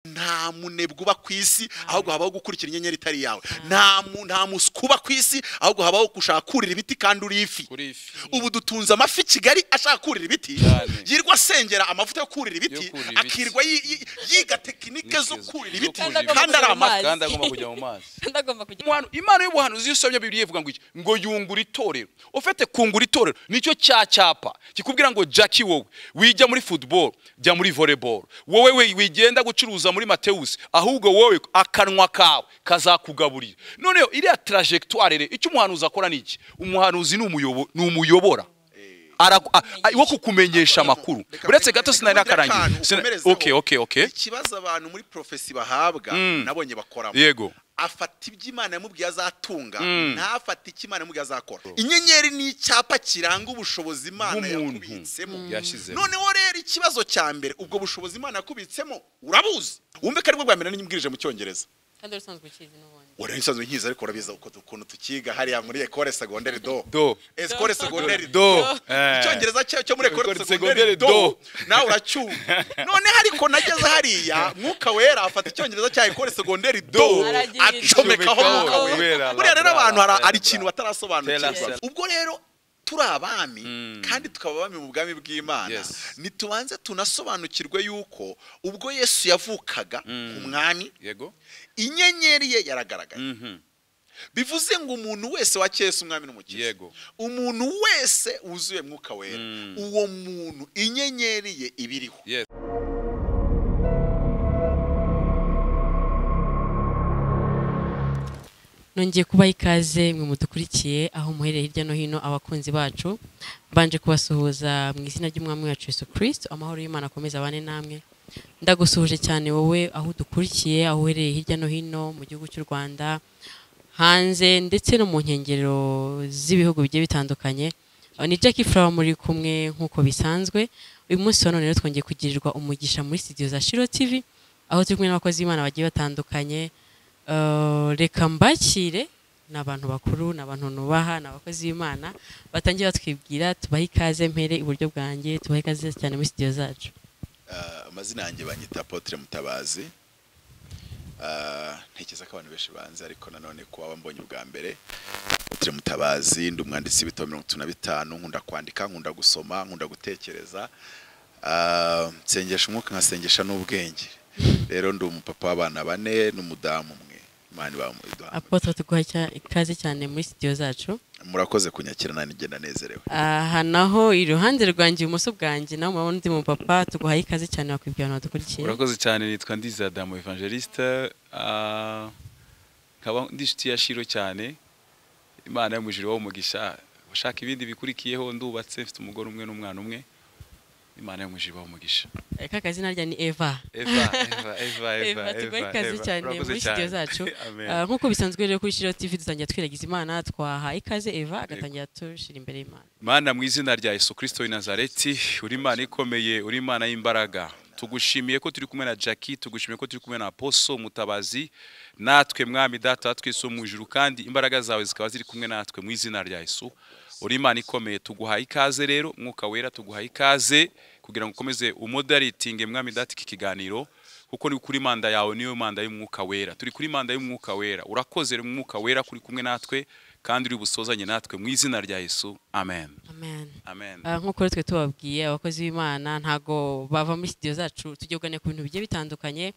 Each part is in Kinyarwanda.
nta munebwe uba ku isi ahubwo habaho gukurikira inyenyeri itari yawe nta mu- nta muswa uba ku isi ahubwo habaho gushaka kurira ibiti kandi uri ifi kuri ifi ubu dutunze amafi i kigali ashaka kurira ibiti Cyane. yirirwa asengera amavuta yo kurira ibiti Yo kurira ibiti. akirirwa yi- yi- yiga tekinike zo Tekinike zo- kurira zo ibiti kurira ibiti. kandi ari amata kandi agomba kujya mu mazi ndagomba kujya Umuhanu- impano y'ubuhanuzi iyo usomye bibiri ivuga ngo iki ngo yungura itorero ufite kungura itorero nicyo cya cyapa kikubwira ngo jacki wowe wijya muri football jya muri volleyball wowe we- wigenda gucuruza muri matewusi ahubwo wowe akanwa kawe kazakugaburira noneho iriya trajectoire rero icyo umuhanuzi akora ni iki umuhanuzi ni umuyobo- ni umuyobora Ara- a- a- wo kukumenyesha amakuru uretse gato sinari nakarangiye Sina- okay okay okay ikibazo abantu muri profesi bahabwa nabonye bakoramo yego afata ibyo imana yamubwiye azatunga ntafate icyo imana yamubwiye azakora inyenyeri ni icyapa kiranga ubushobozi imana Bw'umuntu. yakubitsemo Yashizemo. noneho rero ikibazo cya mbere ubwo bushobozi imana yakubitsemo urabuzi wumve ko aribwo bwa mbere n'inyibwirije mu cyongereza kandi uri usanzwe ukizi n'ubundi wari nsanzwe nkizi ariko urabizi uko- ukuntu tukiga hariya muri ekore segonderi do Do. ekore segonderi Do. do Eh. icyongereza cyayo cyo muri ekore École segonderi secondaire do. do nawe uracyumva none ariko nageze hariya mwuka wera afata icyongereza cya ekore segonderi do Aragira acomekaho icyo. mwuka Mwuka wera, wera buriya rero la, la, abantu hari- la, hari la. ikintu batarasobanukirwa Tera, ubwo rero turi abami kandi tukaba abami mu bwami bw'imana Yes. ntitubanze tunasobanukirwe yuko ubwo yesu yavukaga umwami yego inyenyeri ye yaragaragaye Mhm. bivuze ngo umuntu wese wakeye Yesu umwami n'umukiza Yego. umuntu wese wuzuye mwuka wera uwo muntu inyenyeri ye ibiriho Yes. nongeye kubaha ikaze mwe mudukurikiye aho muhereye hirya no hino abakunzi bacu mbanje kubasuhuza mu izina ry'umwami wacu Yesu Kristo amahoro y'Imana akomeza abane namwe ndagusuhuje cyane wowe aho udukurikiye aho uherereye hirya no hino mu gihugu cy'u Rwanda hanze ndetse no mu nkengero z'ibihugu bigiye bitandukanye Aba ni Jackie Flower muri kumwe nk'uko bisanzwe uyu munsi wa none rero twongeye kugirirwa umugisha muri studio za Shiro TV aho turi kumwe n'abakozi b'Imana bagiye batandukanye Uh, reka mbakire ni abantu bakuru ni abantu nubaha ni abakozi b'imana batangiye batwibwira tubahe ikaze mpere iburyo bwanjye tubahe ikaze cyane muri studio zacu Ah, amazina yanjye banyita apotre mutabazi Ah, ntekereza ko abantu benshi banze ariko nanone kuba mbonye ubwa mbere apotre mutabazi ndi umwanditsi w'ibitabo mirongo itatu na bitanu nkunda kwandika nkunda gusoma nkunda gutekereza Ah, nsengesha umwuka nkasengesha n'ubwenge rero ndi umupapa w'abana bane n'umudamu umwe imana ibamuduha apotre tuguha cya- ikaze cyane muri studio zacu murakoze kunyakira nanjye ngenda nezerewe aha naho iruhande rwanjye ibumoso bwanjye naho murabona undi mupapa tuguhaye ikaze cyane wakwibwira abantu badukurikiye urakoze cyane nitwa ndiza adamu evangeliste ah, nkaba ndi inshuti ya shiro cyane imana yo mu ijuru ibahe umugisha ushaka ibindi bikurikiyeho ndubatse mfite umugore umwe n'umwana umwe imana yo mu ijuru ibahe umugisha reka akazina rya ni eva eva eva eva eva Eva, tuguhe ikaze Eva. cyane Urakoze muri studio cyane. zacu Amen. Ah, nk'uko bisanzwe rero kuri shiro tv dutangira twiragiza imana twaha ikaze eva agatangira tushira imbere y'imana mana mu izina rya yesu kirisito w'i nazareti uri imana ikomeye uri imana y'imbaraga tugushimiye ko turi kumwe na jackie tugushimiye ko turi kumwe na poso mutabazi natwe mwami data twese wo mu ijuru kandi imbaraga zawe zikaba ziri kumwe natwe mu izina rya yesu uri imana ikomeye tuguhaye ikaze rero mwuka wera tuguhaye ikaze kugira ngo ukomeze umodaritinge mwami data iki kiganiro kuko ni kuri manda yawe niyo manda y'umwuka wera turi kuri manda y'umwuka wera urakoze rero umwuka wera kuri kumwe natwe kandi uri busozanye natwe mu izina rya yesu amen amen amen Ah, nk'uko rero twe tubabwiye abakozi b'imana ntago bava muri studio zacu tujya kuganira ku bintu bigiye bitandukanye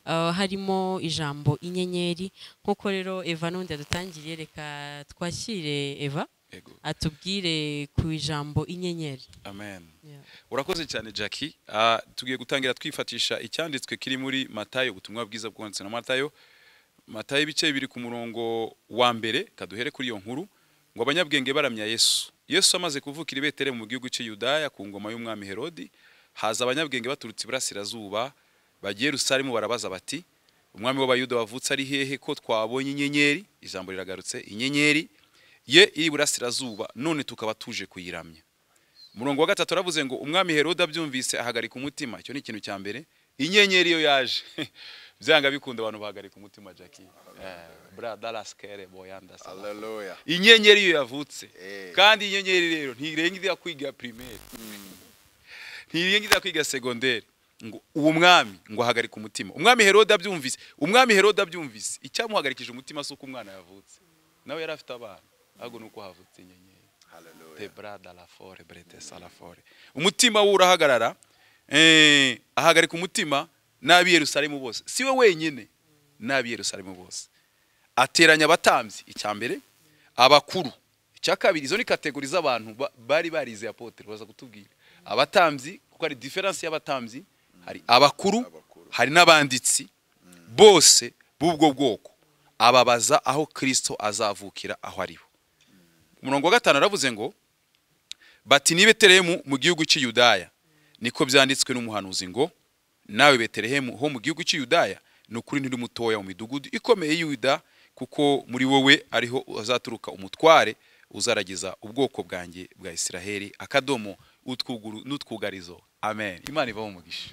Ah, harimo ijambo inyenyeri nk'uko rero eva n'undi yadutangiriye reka twakire eva Yego. atubwire ku ijambo inyenyeri amen Yeah. urakoze cyane jackie Ah, tugiye gutangira twifatisha icyanditswe kiri muri matayo ubutumwa bwiza bwanditse na matayo matayo ibice bibiri ku murongo wa mbere kaduhere kuri iyo nkuru ngo abanyabwenge baramya yesu yesu amaze kuvukira i betelehemu mu gihugu cy'i yudaya ku ngoma y'umwami herodi haza abanyabwenge baturutse iburasirazuba bagiye yerusalemu barabaza bati umwami w'abayuda wavutse ari hehe ko twabonye inyenyeri ijambo riragarutse inyenyeri ye iri iburasirazuba none tukaba tuje kuyiramya umurongo wa gatatu aravuze ngo umwami herode abyumvise ahagarika umutima icyo ni ikintu cya mbere inyenyeri iyo yaje byanga bikunda abantu bahagarika umutima jackie bradaraskere boyandasa Hallelujah. inyenyeri iyo yavutse Eh. kandi inyenyeri rero ntirenga ijya kwiga primaire ntirenga ijya kwiga segonderi ngo uwo mwami ngo ahagarika umutima umwami herode abyumvise umwami herode abyumvise icyamuhagarikije umutima si uko umwana yavutse nawe yari afite abana ahubwo ni uko havutse inyenyeri Hallelujah. tebra da la fore brete salafore umutima we urahagarara eh, ahagarika umutima n'ab'i yerusalemu bose si we wenyine n'ab'i yerusalemu bose ateranya abatambyi icya mbere abakuru icya kabiri izo ni kategori z'abantu ba- bari barizeye apotere baza kutubwira abatambyi kuko hari diferansi y'abatambyi hari abakuru Abakuru. hari n'abanditsi bose b'ubwo bwoko ababaza aho kirisito azavukira aho ariho umurongo wa gatanu aravuze ngo bati ni betelehemu mu gihugu cy'i Yudaya niko byanditswe n'umuhanuzi ngo nawe betelehemu ho mu gihugu cy'i Yudaya ni ukuri ntiri mutoya mu midugudu ikomeye y'i yuda kuko muri wowe ariho azaturuka umutware uzaragiza ubwoko bwanjye bwa isiraheli akadomo utwuguru n'utwugarizo amen imana iva mu mugisha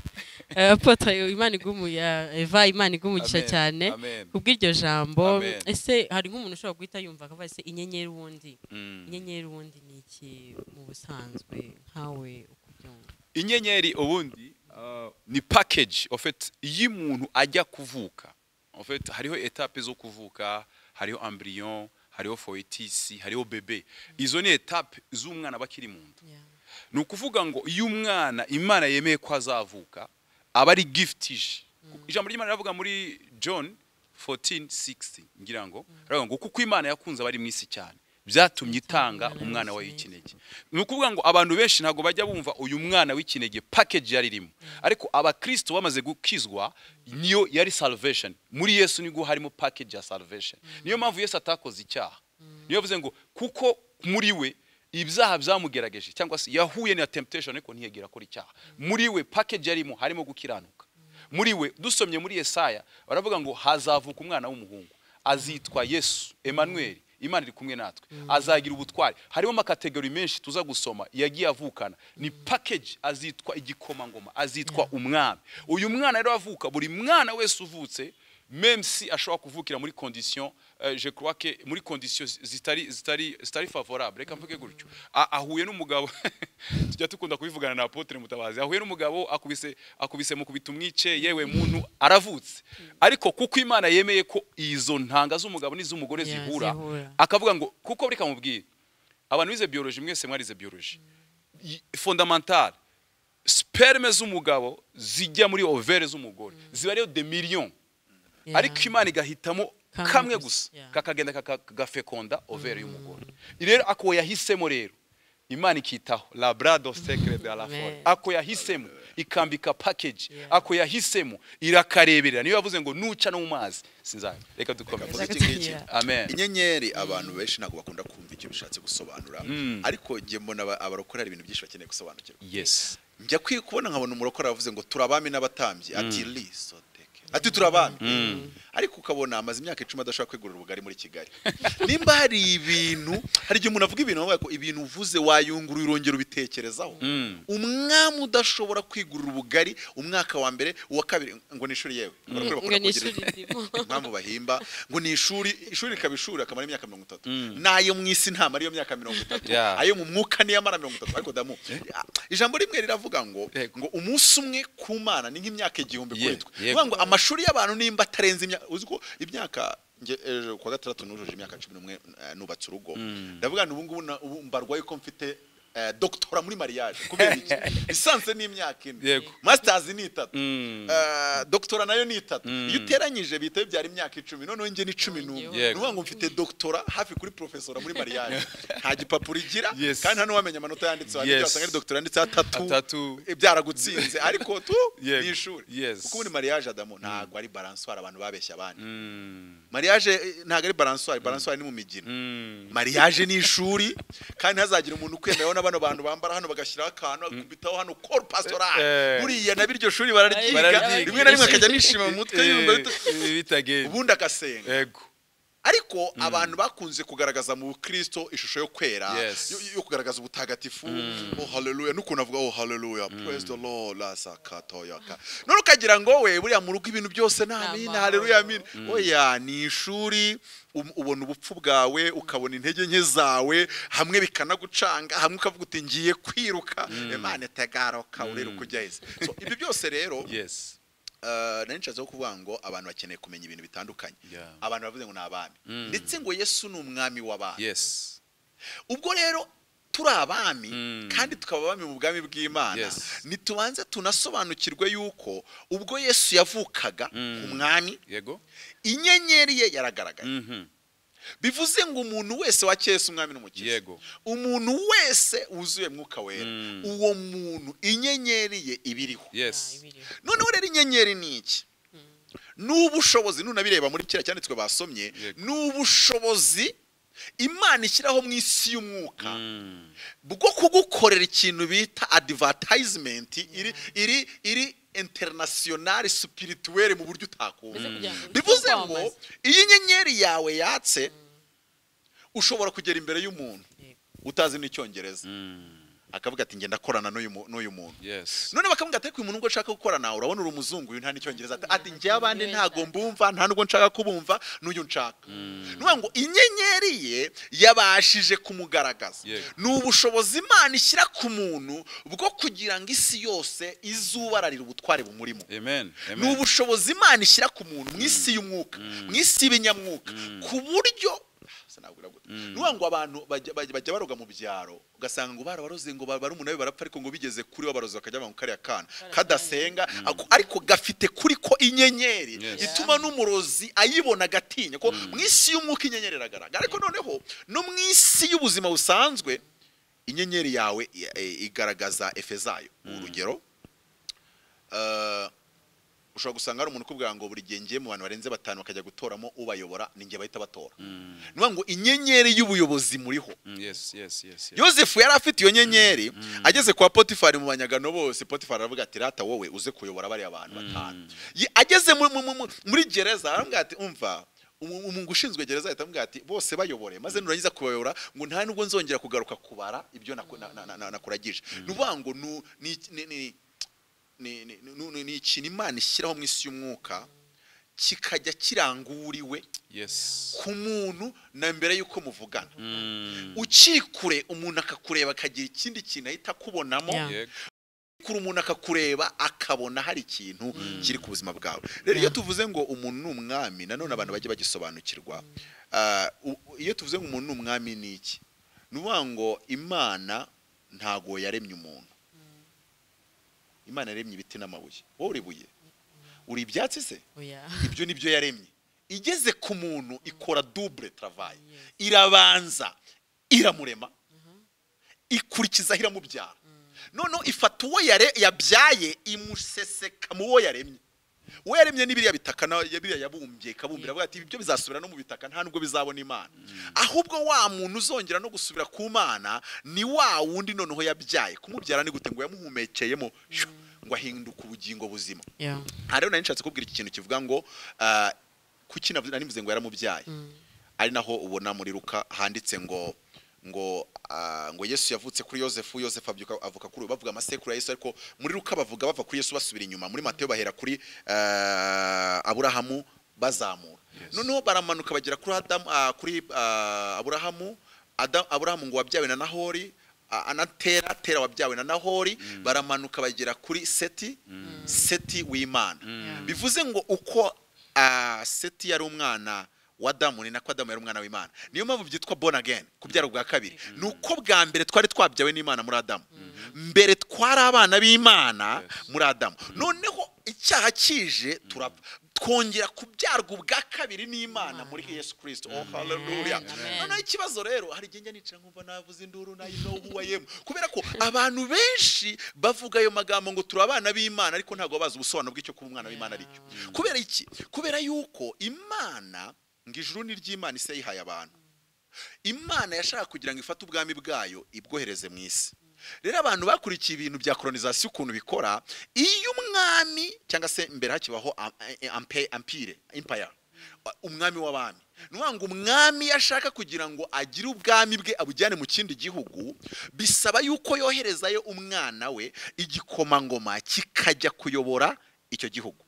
Eh, Apotre Imana igumuya Eva Imana igumugisha Amen, cyane amen. kubw'iryo jambo Amen. ese hari nk'umuntu ushobora guhita yumva akavuga ese inyenyeri wundi Mm. inyenyeri wundi ni iki mu busanzwe nkawe uko ubyumva inyenyeri ubundi uh, ni package en fait iyo umuntu ajya kuvuka en fait hariho etape zo kuvuka hariho embryon hariho foetus hariho bebe izo ni etape z'umwana bakiri mu nda Yeah. ni ukuvuga ngo iyo umwana imana yemeye ko azavuka aba ari gift ije ijambo ry'imana riravuga muri john 14:60 ngira ngo riravuga ngo kuko imana yakunze abari mu isi cyane byatumye itanga Umwana umwana wayo w'ikinege. w'ikinege ni ukuvuga ngo abantu benshi ntabwo bajya bumva uyu mwana w'ikinege package yari irimo ariko abakristo bamaze gukizwa niyo yari salvation muri yesu nigo harimo package ya salvation niyo mpamvu yesu atakoze icyaha niyo yavuze ngo kuko muri we ibyaha byamugerageje cyangwa se yahuye na temptation ariko ntiyegera akora icyaha muri we package yarimo harimo gukiranuka muri we dusomye muri yesaya baravuga ngo hazavuka umwana w'umuhungu azitwa yesu emmanuel imana iri kumwe natwe azagira ubutware harimo amakategori menshi tuza gusoma yagiye avukana ni package azitwa igikomangoma azitwa umwami uyu mwana rero avuka buri mwana wese uvutse même si ashobora kuvukira muri condition eh, je crois que muri condition zitari zitari zitari favorable reka mvuge gutyo A- ahuye n'umugabo tujya dukunda kubivugana na apotre mutabazi ahuye n'umugabo akubise akubise mu kubita umwice yewe muntu aravutse ariko kuko imana yemeye ko izo ntanga z'umugabo n'iz'umugore Yeah, zihura zihura. akavuga ngo kuko bureka mubwire abantu bize biology mwese mwarize biology Y- fondamentale sperme z'umugabo zijya muri overe z'umugore ziba ariyo de million Yeah. ariko imana igahitamo Kamwe kamwe gusa, gusa yeah. kakagenda kakagafekonda overe y'umugore rero ako yahisemo rero imana ikitaho labrado secre de la Amen. fore ako yahisemo ikambika package Yeah. ako yahisemo irakareberera niyo yavuze ngo nuca no mu mazi sinzayo reka Reka dukomeze iki ngiki. Yeah. amen inyenyeri abantu benshi ntabwo bakunda kumva icyo bishatse gusobanura ariko njye mbona aba- abarokore hari ibintu byinshi bakeneye gusobanukirwa yes njya kwi kubona nkabona umurokore yavuze ngo turabami n'abatambyi ati lisoteke ati turabami ariko ukabona amaze imyaka icumi adashobora kwegurira ubugari muri kigali nimba hari ibintu hari igihe umuntu avuga ibintu bavuga ko ibintu uvuze wayungurura urongera ubitekerezaho umwami udashobora kwigurira ubugari umwaka wa mbere uwa kabiri ngo ni ishuri yewe abarokore ngo bakunda kugira- ni ishuri ndimo impamvu bahimba ngo ni ishuri ishuri rikaba ishuri akamara imyaka mirongo itatu n'ayo mu isi nta ariyo myaka mirongo itatu Yeah. ayo mu mwuka niyo amara mirongo itatu ariko damu ijambo rimwe riravuga ngo Yego. ngo umunsi umwe ku mana ni nk'imyaka igihumbi Ye- kuri twe yego. Bivuga ngo amashuri y'abantu nimba atarenze imyaka uzi ko imyaka nge ejo kuwa gatandatu nujuje imyaka cumi n'umwe eh, nubatse urugo ndavuga ngo ubu ngubu na- ubu mbarwa yuko mfite eh, doctora muri mariage kubera iki lisansi ni imyaka ine Yego. masters ni itatu Mm. Eh, doctora nayo ni itatu iyo uteranyije bihita bibyara imyaka icumi noneho njye ni cumi n'umwe Yego. ni ukuvuga ngo mfite doctora hafi kuri profesora muri mariage nta gipapuro igira Yes. kandi nta n'uwamenya amanota yanditseho Yes. yes. wasanga ari doctora yanditseho atatu Atatu. Eh, byaragutsinze ariko tu Yego. ni ishuri Yes. kuko muri mariage adamu ntabwo ari balansoire abantu babeshya abandi Mm. mariage eh, ntabwo ari balansoire balansoire ni mu migina Mm. mariage ni ishuri kandi ntazagira umuntu ukwemeraho na bano bantu bambara hano bagashyiraho akantu akubitaho hano col pastoral Eh. buriya na biryo shuri bararyiga Bararyiga. rimwe na rimwe akajya nishima mu mutwe yumva Eh, bit- eh, bitagenda ubundi agasenga yego ariko abantu bakunze kugaragaza mu bukristo ishusho yo kwera Yes. yo- yo kugaragaza ubutagatifu oh haleluya n'ukuntu avuga oh haleluya praise the lord lasakatoyaka none ukagira ngo we buriya mu rugo ibintu byose ni amin amahoro. haleluya amin oya ni ishuri um- ubona ubupfu bwawe ukabona intege nke zawe hamwe bikanagucanga hamwe ukavuga uti ngiye kwiruka imana itagaruka uriruka ujya heza so ibyo byose rero yes eh, nari nshatse ho kuvuga ngo abantu bakeneye kumenya ibintu bitandukanye Yeah. abantu bavuze ngo ni abami ndetse ngo yesu ni umwami w'abami yes ubwo rero turi abami Mm. kandi tukaba abami mu bwami bw'imana Yes. ntitubanze tunasobanukirwe yuko ubwo yesu yavukaga umwami yego inyenyeri ye yaragaragaye Mhm. bivuze ngo umuntu wese wakeye Yesu umwami n'umukiza yego umuntu wese wuzuye mwuka wera Mm. uwo muntu inyenyeri ye ibiriho yes noneho rero inyenyeri ni iki ni ubushobozi nunabireba muri kiriya cyanditswe basomye Yego. ni ubushobozi imana ishyiraho mu isi y'umwuka Mm. bwo kugukorera ikintu bita advertisement iri iri iri international spirituelle mu buryo utakumva Mbese kugira ngo bivuze ujye ngo kwamamaza. iyo inyenyeri yawe yatse ushobora kugera imbere y'umuntu Yego. utazi n'icyongereza Mm. akavuga ati ngenda korana n'uyu mu- n'uyu muntu yes none bakamubwira ati ariko uyu muntu ubwo nshaka gukorana urabona uri umuzungu uyu nta n'icyongereza ati ati njye abandi Niwe ntago nshaka." mbumva nta nubwo nshaka kubumva n'uyu nshaka ni ukuvuga ngo inyenyeri ye yabashije kumugaragaza Yego. ni ubushobozi imana ishyira ku muntu bwo kugira ngo isi yose izubararire ubutware bumurimo amen ni amen ubushobozi imana ishyira ku muntu mu isi y'umwuka mu isi y'ibinyamwuka ku buryo ni ukuvuga ngo abantu bajya- bajya bajya baroga mu byaro ugasanga ngo barabaroze ngo bara- barumunabi barapfa ariko ngo bigeze kuri bo baroze bakajya mu kariya kana kadasenga ako- ariko gafite kuri ko inyenyeri Yes. ituma n'umurozi ayibona agatinya ko mu isi y'umwuka inyenyeri iragaragara ariko noneho no mu isi y'ubuzima busanzwe inyenyeri yawe i- i- igaragaza efe zayo urugero eh, ushobora gusanga hari umuntu ukubwira ngo buri gihe ngiye mu bantu barenze batanu bakajya gutoramo ubayobora ni njye bahita batora ni ukuvuga ngo inyenyeri y'ubuyobozi muriho Mm, yes yes yes yes yosefu yari afite iyo nyenyeri ageze kwa potifari mu banyagano bose potifari aravuga ati rata wowe uze kuyobora bariya bantu batanu Ye- ageze mu- mu- mu- mu- muri gereza aramubwira ati umva umu- umuntu ushinzwe gereza ahita amubwira ati bose bayobore maze nurangiza kubayobora ngo nta nubwo nzongera kugaruka kubara ibyo naku- na- na- na- na- nakuragije ni ukuvuga ngo nu- ni- ni- ni- ni- ni- ni- ni- ni ikintu imana ishyiraho mu isi y'umwuka kikajya kiranguriwe yes ku muntu na mbere y'uko muvugana Mm. ukiri kure umuntu akakureba akagira ikindi kintu ahita akubonamo Yeah. yego kure umuntu akakureba akabona hari ikintu kiri ku buzima bwawe rero iyo Yeah. tuvuze ngo umuntu ni umwami nanone abantu bajye bagisobanukirwa Ah, u- iyo tuvuze ngo umuntu ni umwami ni iki ni ukuvuga ngo imana ntago yaremye umuntu imana yaremye ibiti n'amabuye wowe uri buye uri ibyatsi se ibyo ni byo yaremye igeze ku muntu ikora dubure travaye irabanza iramurema ikurikizaho iramubyara noneho ifata uwo yare- yabyaye imuseseka mu wo yaremye uwo yaremye ni biriya bitaka na ya- biriya yabumbye ikabumbira avuga ati ibyo bizasubira no mu bitaka nta nubwo bizabona imana ahubwo wa muntu uzongera no gusubira ku mana ni wa wundi noneho yabyaye kumubyara ni gute ngo yamuhumekeyemo shyo, ngo ahinduke ubugingo buzima aha rero nari nshatse kubwira iki kintu kivuga ngo ah, kuki navuze- nari mvuze ngo yaramubyaye ari naho ubona muri ruka handitse ngo ngo ah, ngo yesu yavutse kuri yosefu yosefu abyuka avuka kuri ubu bavuga amasekuru ya yesu ariko muri ruka bavuga bava kuri yesu basubira inyuma muri mateyo bahera kuri ah, aburahamu bazamura Yes. noneho baramanuka bagera kuri adamu ah, kuri ah, aburahamu Ada- aburahamu ngo wabyawe na nahori ah, anatera tera wabyawe na nahori baramanuka bagera kuri seti seti w'imana bivuze ngo uko ah, seti yari umwana wa adamu ni nako adamu yari umwana w'imana niyo mpamvu byitwa born again kubyara ubwa kabiri ni uko bwa mbere twari twabyawe n'imana muri adamu mbere twari abana b'imana Yes. muri adamu noneho icyaha kije turapfa twongera kubyarwa ubwa kabiri n'imana muri yesu kirisito oh haleluya Amen. noneho ikibazo rero hari igihe njya nicara nkumva navuze induru nayo know who I am kubera ko abantu benshi bavuga ayo magambo ngo turi abana b'imana ariko ntabwo bazi ubusobanuro bw'icyo kuba umwana w'imana ari cyo kubera iki kubera yuko imana ngo ijuru ni ry'imana isi yayihaye abantu imana yashaka kugira ngo ifate ubwami bwayo ibwohereze mu isi rero abantu bakurikiye ibintu bya kolonizasiyo ukuntu bikora iyo umwami cyangwa se mbere hakibaho am- eh, ampe- ampire impaya umwami w'abami ni ukuvuga ngo umwami iyo ashaka kugira ngo agire ubwami bwe abujyane mu kindi gihugu bisaba yuko yoherezayo umwana we igikomangoma kikajya kuyobora icyo gihugu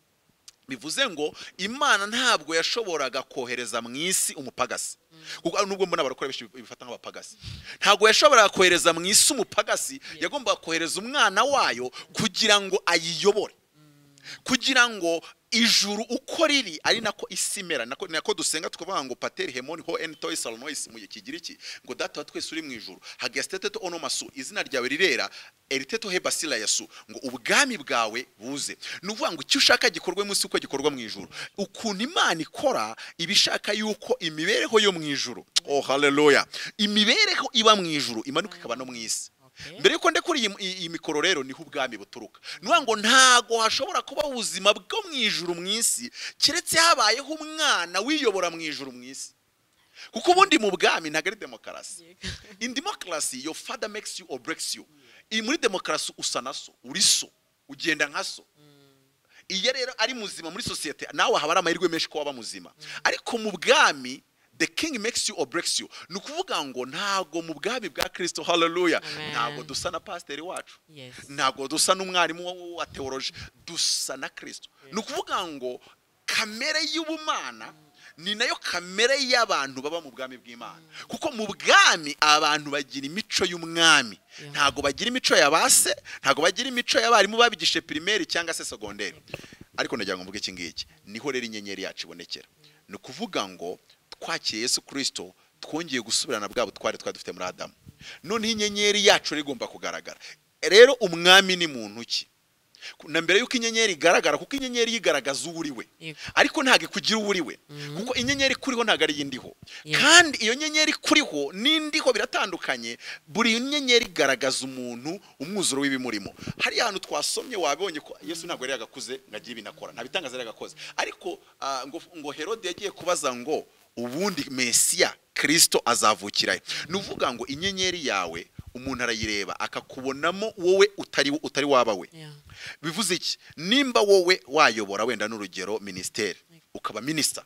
bivuze ngo imana ntabwo yashoboraga kohereza mu isi umupagasi kuko nubwo mbona barakora benshi bifata nk'abapagasi ntabwo yashoboraga kohereza mu isi umupagasi yagombaga kohereza umwana wayo kugira ngo ayiyobore kugira ngo ijuru uko riri ari nako isi imera nako nako dusenga tukavuga ngo pateri hemoni ho eni toyi salomoyisi mu gihe kigira iki ngo data wa twese uri mu ijuru hagasiteteto onomasu izina ryawe rirera eriteto hebasira yasu ngo ubwami bwawe buze ni ukuvuga ngo icyo ushaka gikorwe munsi uko gikorwa mu ijuru ukuntu imana ikora iba ishaka yuko imibereho yo mu ijuru oh haleluya imibereho iba mu ijuru imanuka ikaba no mu isi mbere yuko ndekura iyi- iyi iyi mikoro rero niho ubwami buturuka ni ukuvuga ngo ntago hashobora kuba ubuzima bwo mu ijuru mu isi keretse habayeho umwana wiyobora mu ijuru mu isi kuko ubundi mu bwami ntabwo ari demokarasi in demokarasi your father makes you or breaks you iyi muri demokarasi usa na so uri so ugenda nka so iyo rero ari muzima muri sosiyete nawe haba hari amahirwe menshi ko waba muzima ariko mu bwami the king makes you or breaks you ni ukuvuga ngo ntabwo mu bwami bwa kirisito haleluya Amen. ntabwo dusa na pasiteri wacu Yes. ntabwo dusa n'umwarimu wa- wa teoroji dusa na kirisito ni ukuvuga ngo kamere y'ubumana ni nayo kamere y'abantu baba mu bwami bw'imana kuko mu bwami abantu bagira imico y'umwami Yeah. ntabwo bagira imico ya ba se ntabwo bagira imico y'abarimu babigishe pirimeri cyangwa se segonderi ariko ndagira ngo mvuge iki ngiki niho rero inyenyeri yacu ibonekera ni ukuvuga ngo twakiriye yesu kirisito twongeye gusubirana bwa butware twari dufite muri adamu noneho inyenyeri yacu rero igomba kugaragara rero umwami ni muntu ki na mbere y'uko inyenyeri igaragara kuko inyenyeri yigaragaza uwo uri we Yego. ariko ntabwo ikugira uwo uri we kuko inyenyeri ikuriho ntabwo ari iy'indiho Yego. kandi iyo nyenyeri ikuriho n'indiho biratandukanye buri nyenyeri igaragaza umuntu umwuzuro w'ibimurimo hariya hantu twasomye wabonye ko yesu ntabwo yari yagakuze ngo agire ibintu akora nta bitangaza yari yagakoze ariko ah, ngo, ngo herode yagiye kubaza ngo ubundi mesiya kirisito azavukirayo ni ukuvuga ngo inyenyeri yawe umuntu arayireba akakubonamo wowe utari utari waba we Yeah. bivuze iki nimba wowe wayobora wenda n'urugero minisiteri ukaba minisita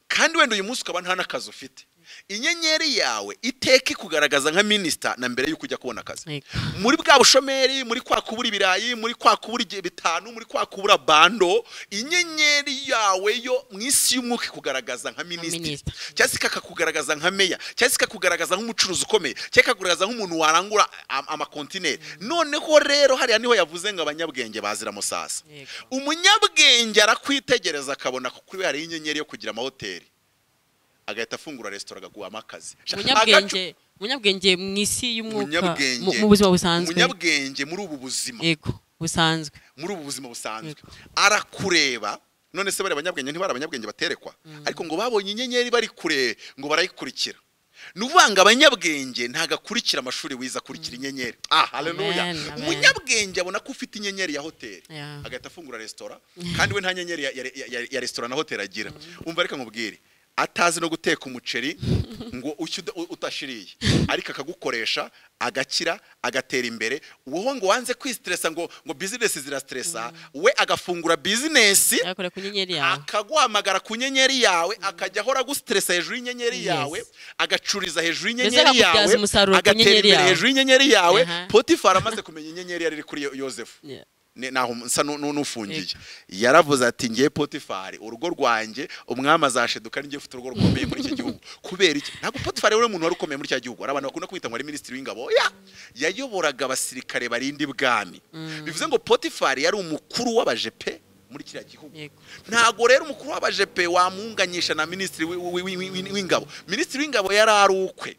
kandi wenda uyu munsi ukaba nta n'akazi ufite inyenyeri yawe iteka ikugaragaza nka minisita na mbere y'uko ujya kubona akazi Yego. muri bwa bushomeri muri kwa kubura ibirayi muri kwa kubura igihe bitanu muri kwa kubura bando inyenyeri yawe yo mu isi y'umwuka ikugaragaza nka minisitiri minisitiri. cyangwa se ikakugaragaza nka meya cyangwa se ikakugaragaza nk'umucuruzi ukomeye cyangwa ikakugaragaza nk'umuntu warangura am- amakontineri noneho rero hariya niho yavuze ngo abanyabwenge bazira musasa Yego. umunyabwenge arakwitegereza akabona ko kuri we hariho inyenyeri yo kugira amahoteli agahita afungura resitora agaguhamo akazi umunyabwenge umunyabwenge mu isi y'umwuka mu umunyabwenge mu buzima busanzwe umunyabwenge muri ubu buzima yego busanzwe muri ubu buzima busanzwe arakureba none se bari abanyabwenge ntibari abanyabwenge baterekwa ariko ngo babonye inyenyeri bari kure ngo barayikurikira ni ukuvuga ngo abanyabwenge ntabwo akurikira amashuri wize akurikira inyenyeri ah haleluya Amen, amen. umunyabwenge abona ko ufite inyenyeri ya hoteli Yeah. agahita afungura resitora kandi we nta nyenyeri ya, ya, ya, ya resitora na hoteli agira umva reka nkubwire atazi no guteka umuceri ngo ushye uda- u- utashiriye ariko akagukoresha agakira agatera imbere wowe ngo wanze kwisiteresa ngo ngo bizinesi zirasiteresa we agafungura bizinesi yakora ku nyenyeri yawe akaguhamagara ku nyenyeri yawe akajya ahora agusiteresa hejuru y'inyenyeri Yes. yawe agacuriza hejuru Mbese y'inyenyeri akakubyaza yawe umusaruro ku agatera nyenyeri imbere yawe. hejuru y'inyenyeri yawe Aha. potifari amaze kumenya inyenyeri yari iri kuri Yo- yozefu Yeah. Ne- naho nsa nu- nu- n'ufungiye yaravuze ati ngiye potifari urugo rwanjye umwami azasheduka n'igihe ufite urugo rukomeye muri icyo gihugu kubera iki ntabwo potifari we umuntu wari ukomeye muri cya gihugu hari abantu bakunda kwita ngo ari minisitiri w'ingabo ya yayoboraga abasirikare barinda ibwami bivuze ngo potifari yari umukuru w'abajepe muri kiriya gihugu Yego. ntago rero umukuru w'abajepe wamunganyisha na minisitiri wi- wi- wi- wi- wi- w'ingabo minisitiri w'ingabo yari ari ukwe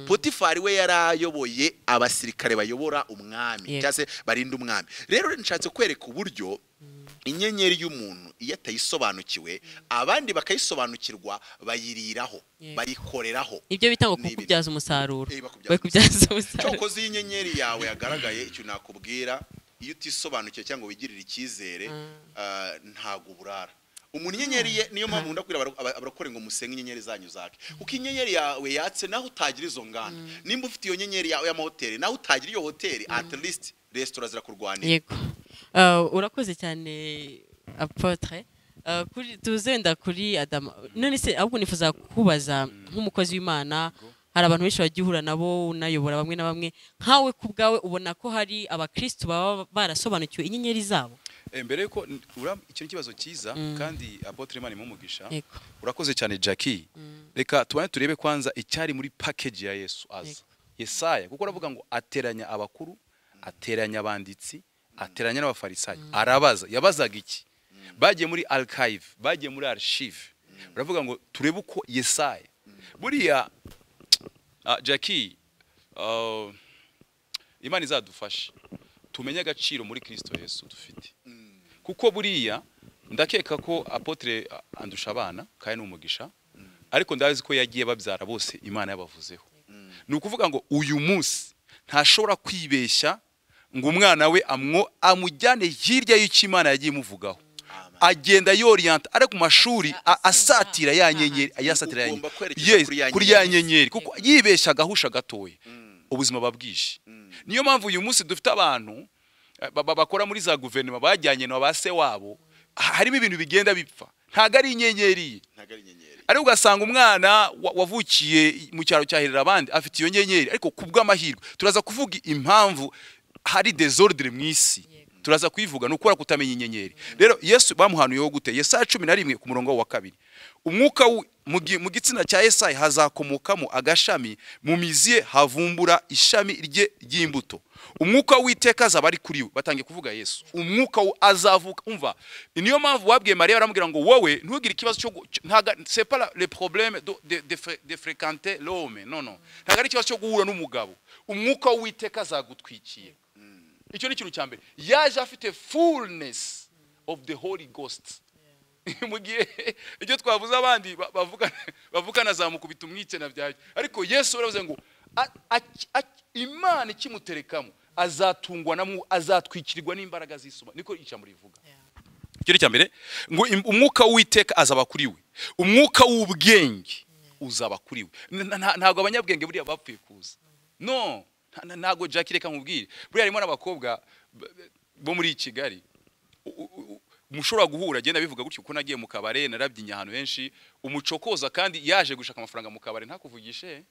potifari we yari ayoboye abasirikare bayobora umwami Yego. cyangwa se barinda umwami rero nshatse kwereka uburyo inyenyeri y'umuntu iyo atayisobanukiwe abandi bakayisobanukirwa bayiriraho Yego. bayikoreraho ibyo bita ngo Ni ibiri. kukubyaza umusaruro Eh, bakubyaza bakubyaza cyo umusaruro ukoze iyo inyenyeri yawe yagaragaye icyo nakubwira iyo utisobanukiwe cyangwa wigirira icyizere ah, ntabwo uburara umuntu inyenyeri ye niyo mpamvu nkunda kubwira abaro- aba- abarokore ngo musenge inyenyeri zanyu zake kuko inyenyeri yawe yatse naho utagira izo nganda nimba ufite iyo nyenyeri yawe y'amahoteli naho utagira iyo hoteli at least resitora zirakurwanira yego Ah, urakoze cyane apotre Uh, kuri- tuzenda kuri adama none se ahubwo nifuza kubaza nk'umukozi w'imana hari abantu benshi bajya uhura nabo unayobora bamwe na bamwe nkawe ku bwawe ubona ko hari abakristu baba barasobanukiwe inyenyeri zabo Eh, mbere yuko n- ura- icyo ni ikibazo cyiza kandi apotre imana imugisha Yego. urakoze cyane jackie reka tubane turebe kwanza icyari muri package ya yesu aza yesaya kuko aravuga ngo ateranya abakuru ateranya abanditsi ateranya n'abafarisayo arabaza yabazaga iki bagiye muri archive bagiye muri archive baravuga ngo turebe uko yesaya buriya ah, jackie ah, imana izadufashe tumenye agaciro muri kirisito yesu dufite kuko buriya ndakeka ko apotre a- andusha abana kandi ni umugisha ariko ndazi ko yagiye babyara bose imana yabavuzeho ni ukuvuga ngo uyu munsi ntashobora kwibeshya ngo umwana we amwo amujyane hirya y'icyo imana yagiye imuvugaho agenda yoriyanta ari ku mashuri a- asatira ya nyenyeri ayasatira ya Ugomba nyenyeri kwerekeza Yes, kuri ya kuri ya nyenyeri. nyenyeri kuko yibeshya agahusha gatoya ubuzima babwije niyo mpamvu uyu munsi dufite abantu eh, ba- ba- bakora muri za guverinoma bajyanye na ba se wabo ha- harimo ibintu bigenda bipfa ntabwo ari inyenyeri ye ntago ari inyenyeri ariko ugasanga umwana wa- wavukiye mu cyaro cyahirira abandi afite iyo nyenyeri ariko ku bw'amahirwe turaza kuvuga impamvu hari desordre mu isi turaza kuyivuga ni ukubera kutamenya inyenyeri rero yesu bamuhanuyeho gute yesaya cumi na rimwe ku murongo wa kabiri umwuka wi- mu gi- mu gitsina cya yesayi hazakomokamo agashami mu mizi ye havumbura ishami rye ry'imbuto umwuka w'iteka azaba ari kuri we batangiye kuvuga yesu umwuka wo azavuka umva ni niyo mpamvu wabwiye mariya baramubwira ngo wowe ntugire ikibazo cyo gu- cyo- ntago c'est pas la- le problème de, de, de, fre- de fréquenter l'homme non non ntago ari ikibazo cyo guhura n'umugabo umwuka w'iteka azagutwikiye icyo ni ikintu cya mbere yaje afite fullness of the holy ghost mu gihe ibyo twavuze abandi ba- bavuga bavuga na za mukubita umwikena byajya ariko yesu baravuze ngo a- a- a- imana ikimuterekamo azatungwa namwo azatwikirirwa n'imbaraga z'isuma niko ijambo rivuga icyo ni icya mbere ngo im- umwuka w'iteka azaba kuri we umwuka w'ubwenge uzaba kuri we N- nta- ntabwo abanyabwenge buriya bapfuye kuza no nta- nta- ntabwo jack reka nkubwire buriya harimo n'abakobwa b- b- bo muri kigali U- u- u- mushobora guhura agenda bivuga gutyo kuko nagiye mu kabare narabyinnye ahantu henshi umucokoza kandi yaje gushaka amafaranga mu kabare ntakuvugishe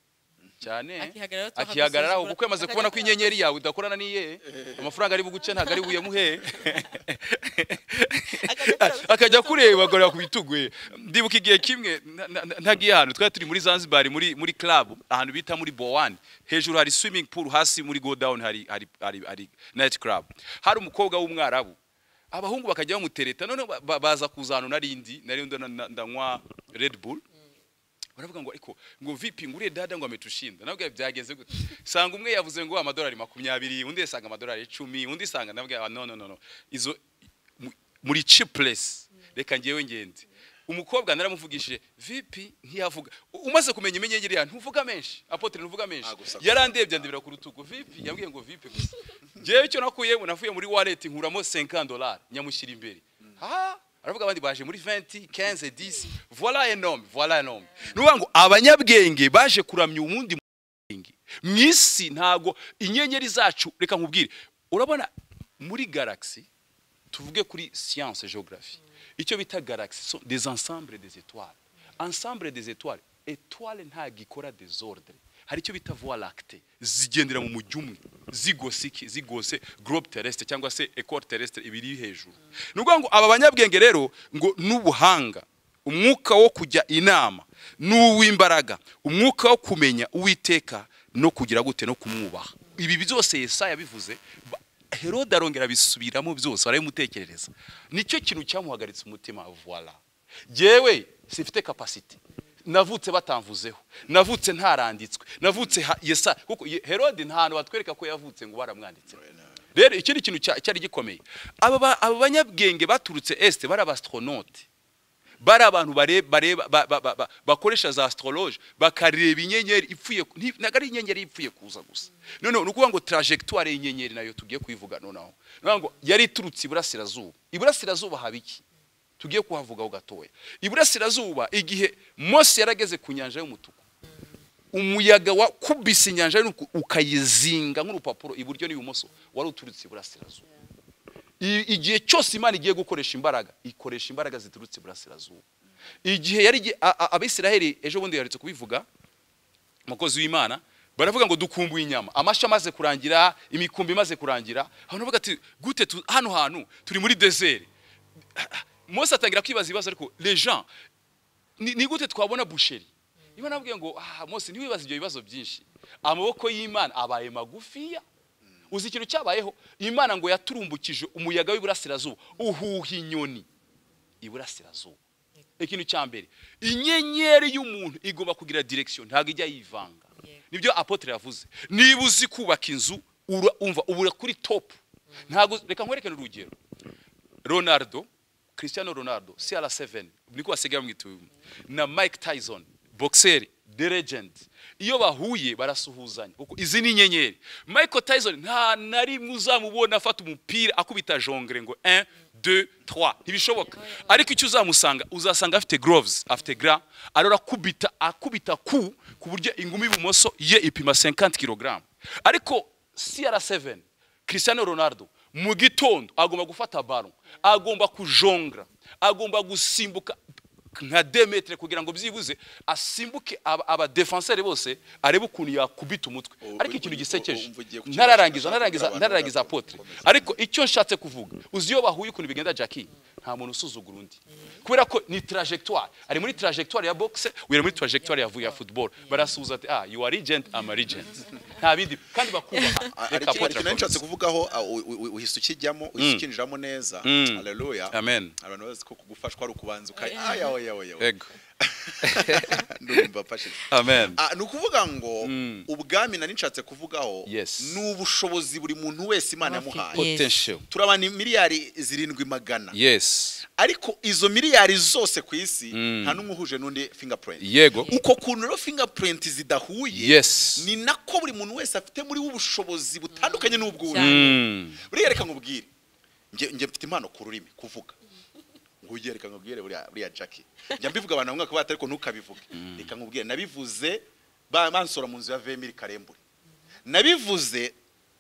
cyane Akihagararaho tuha akihagararaho agasuzuguro, kuko yamaze kubona ko akajya inyenyeri yawe udakorana n'iye amafaranga ari buguce ntabwo ari buyamuhe akajya kureba agorera ku bitugu ye ndibuka igihe kimwe na- na- na- ntagiye ahantu twari turi muri zanzibar muri muri club ahantu bita muri bowani hejuru hari swimming pool hasi muri go down hari hari hari, hari night club hari umukobwa w'umwarabu abahungu bakajya bamutereta noneho ba- ba- baza kuzana narindi narindi ndanywa red bull baravuga ngo ariko ngo vipi ngo uriya dada ngo ametushinda nabwo byageze gute sanga umwe yavuze ngo amadolari makumyabiri undi yasanga amadolari icumi undi sanga nabwo ah, no no no no izo mu- muri cheapless reka ngewe ngende umukobwa naramuvugishije vipi ntiyavuga U- umaze kumenya imenyenyeri yawe ntuvuga menshi apotre ntuvuga menshi Ah, gusa- yarandebye andebera ku rutugu vipi yambwiye ngo vipi gusa ngewe icyo nakuyemo navuye muri wallet nkuramo 50 dollars nyamushyira imbere ha aravuga abandi baje muri 20 15 10 voilà un homme voilà un homme ni ukuvuga ngo abanyabwenge baje kuramya uwundi bwenge mu isi ntago inyenyeri zacu reka nkubwire urabona muri galaxy tuvuge kuri science geography icyo bita galaxy sont des ensembles des étoiles ensemble des étoiles étoile ntago ikora desordre hari icyo bita voie lactée zigendera mu mujyi umwe zigosiki zigose globe terrestre cyangwa se écore terrestre ibiri iri hejuru ni ukuvuga ngo aba banyabwenge rero ngo n'ubuhanga umwuka wo kujya inama n'uw'imbaraga umwuka wo kumenya uwiteka no kugira gute no kumwubaha ibi byose yesaya yabivuze ba- herode arongera abisubiramo byose barabimutekerereza nicyo kintu cyamuhagaritse umutima voila jyewe sifite kapasite navutse batamvuzeho navutse ntaranditswe navutse ha- yesa kuko Ye- herode nta hantu batwereka ko yavutse ngo baramwanditse rero iki ni ikintu cya- cyari gikomeye aba ba- aba banyabwenge baturutse este bari abastronaute bari abantu bare- bareba ba- ba- ba- ba- bakoresha za astrologe bakareba inyenyeri ipfuye ku- nti- ntabwo ari inyenyeri ipfuye kuza gusa noneho ni ukuvuga ngo trajectoire y'inyenyeri nayo tugiye kuyivuga noneho Ni ukuvuga ngo yari iturutse iburasirazuba iburasirazuba haba iki tugiye kuhavugaho gatoya iburasirazuba igihe mose yarageze ku nyanja y'umutuku umuyaga wakubise inyanja y'umutuku ukayizinga nk'urupapuro iburyo n'ibumoso wari uturutse iburasirazuba I- igihe cyose imana igiye gukoresha imbaraga ikoresha imbaraga ziturutse iburasirazuba igihe yari igihe- a- a- abisiraheli ejo bundi yaretse kubivuga umukozi w'imana baravuga ngo dukumbuye inyama amashyi amaze kurangira imikumbi imaze kurangira abantu bavuga ati gute tu- hano hantu turi muri dezeri mose atangira kwibaza ibibazo ariko les gens ni ni gute twabona busheri niba nabwiye ngo ah mose ntiwibaze ibyo bibazo byinshi amaboko y'imana abaye magufiya uzi ikintu cyabayeho imana ngo yaturumbukije umuyaga w'iburasirazuba uhuha inyoni iburasirazuba ikintu cya mbere inyenyeri y'umuntu igomba kugira direkisiyo ntabwo ijya yivanga nibyo apotre yavuze niba uzi kubaka inzu ura- umva ubura kuri topu ntabwo reka nkwerekane urugero ronaldo cristiano ronaldo cr7 niko basigaye bamwituye na mike tyson boxer the legend iyo bahuye barasuhuzanya kuko izi ni inyenyeri michael tyson nta na rimwe uzamubona afata umupira akubita jongere ngo 1 2 3 ntibishoboka ariko icyo uzamusanga uzasanga afite gloves afite gra arora kubita akubita ku ku buryo ingumi ibumoso ye ipima 50 kg ariko cr7 cristiano ronaldo mu gitondo agomba gufata baro agomba kujongra agomba gusimbuka nka demetre kugira ngo byibuze asimbuke aba- abadefenseri bose arebe ukuntu yakubita umutwe Ubu ariko uri- ikintu uri- gisekeje ubu ugiye ku kibazo ntararangiza cyangwa ntararangiza abantu barakomeza. ntararangiza apotre ariko icyo nshatse kuvuga uzi iyo bahuye ukuntu bigenda jackie nta muntu usuzugura undi kubera ko ni trajectoire ari muri trajectoire ya boxe uyu ari muri trajectoire ya ya football barasuhuza ati ah you are legend am a legend nta bindi kandi bakubaha hari ikintu reka apotre hari ikintu nshatse akomeze. kuvugaho ah, u- u- u- uhise ukijyamo uhise ukinjiramo neza Mm. haleluya Amen. abantu bazi ko kugufashwa ari ukubanza ukaya aya oya oya oya Ego. ndumva afashije amen Ah, ni ukuvuga ngo Mm. ubwami nari nshatse kuvugaho Yes. ni ubushobozi buri muntu wese imana Afite. yamuhaye Yes. potential turabana miliyari zirindwi magana yes ariko izo miliyari zose ku isi Mm. nta n'umwe uhuje n'undi fingerprint yego uko kuntu rero fingerprint zidahuye yes ni nako buri muntu wese afite muri we ubushobozi butandukanye n'ubw'undi Cyane. Mm. buriya reka nkubwire njye njye mfite impano ku rurimi kuvuga nguye reka nkubwire buriya buriya jackie njya mbivuga abantu bamwe bati ariko ntukabivuge reka nkubwire nabivuze ba- bansora mu nzu ya vemiri karembure nabivuze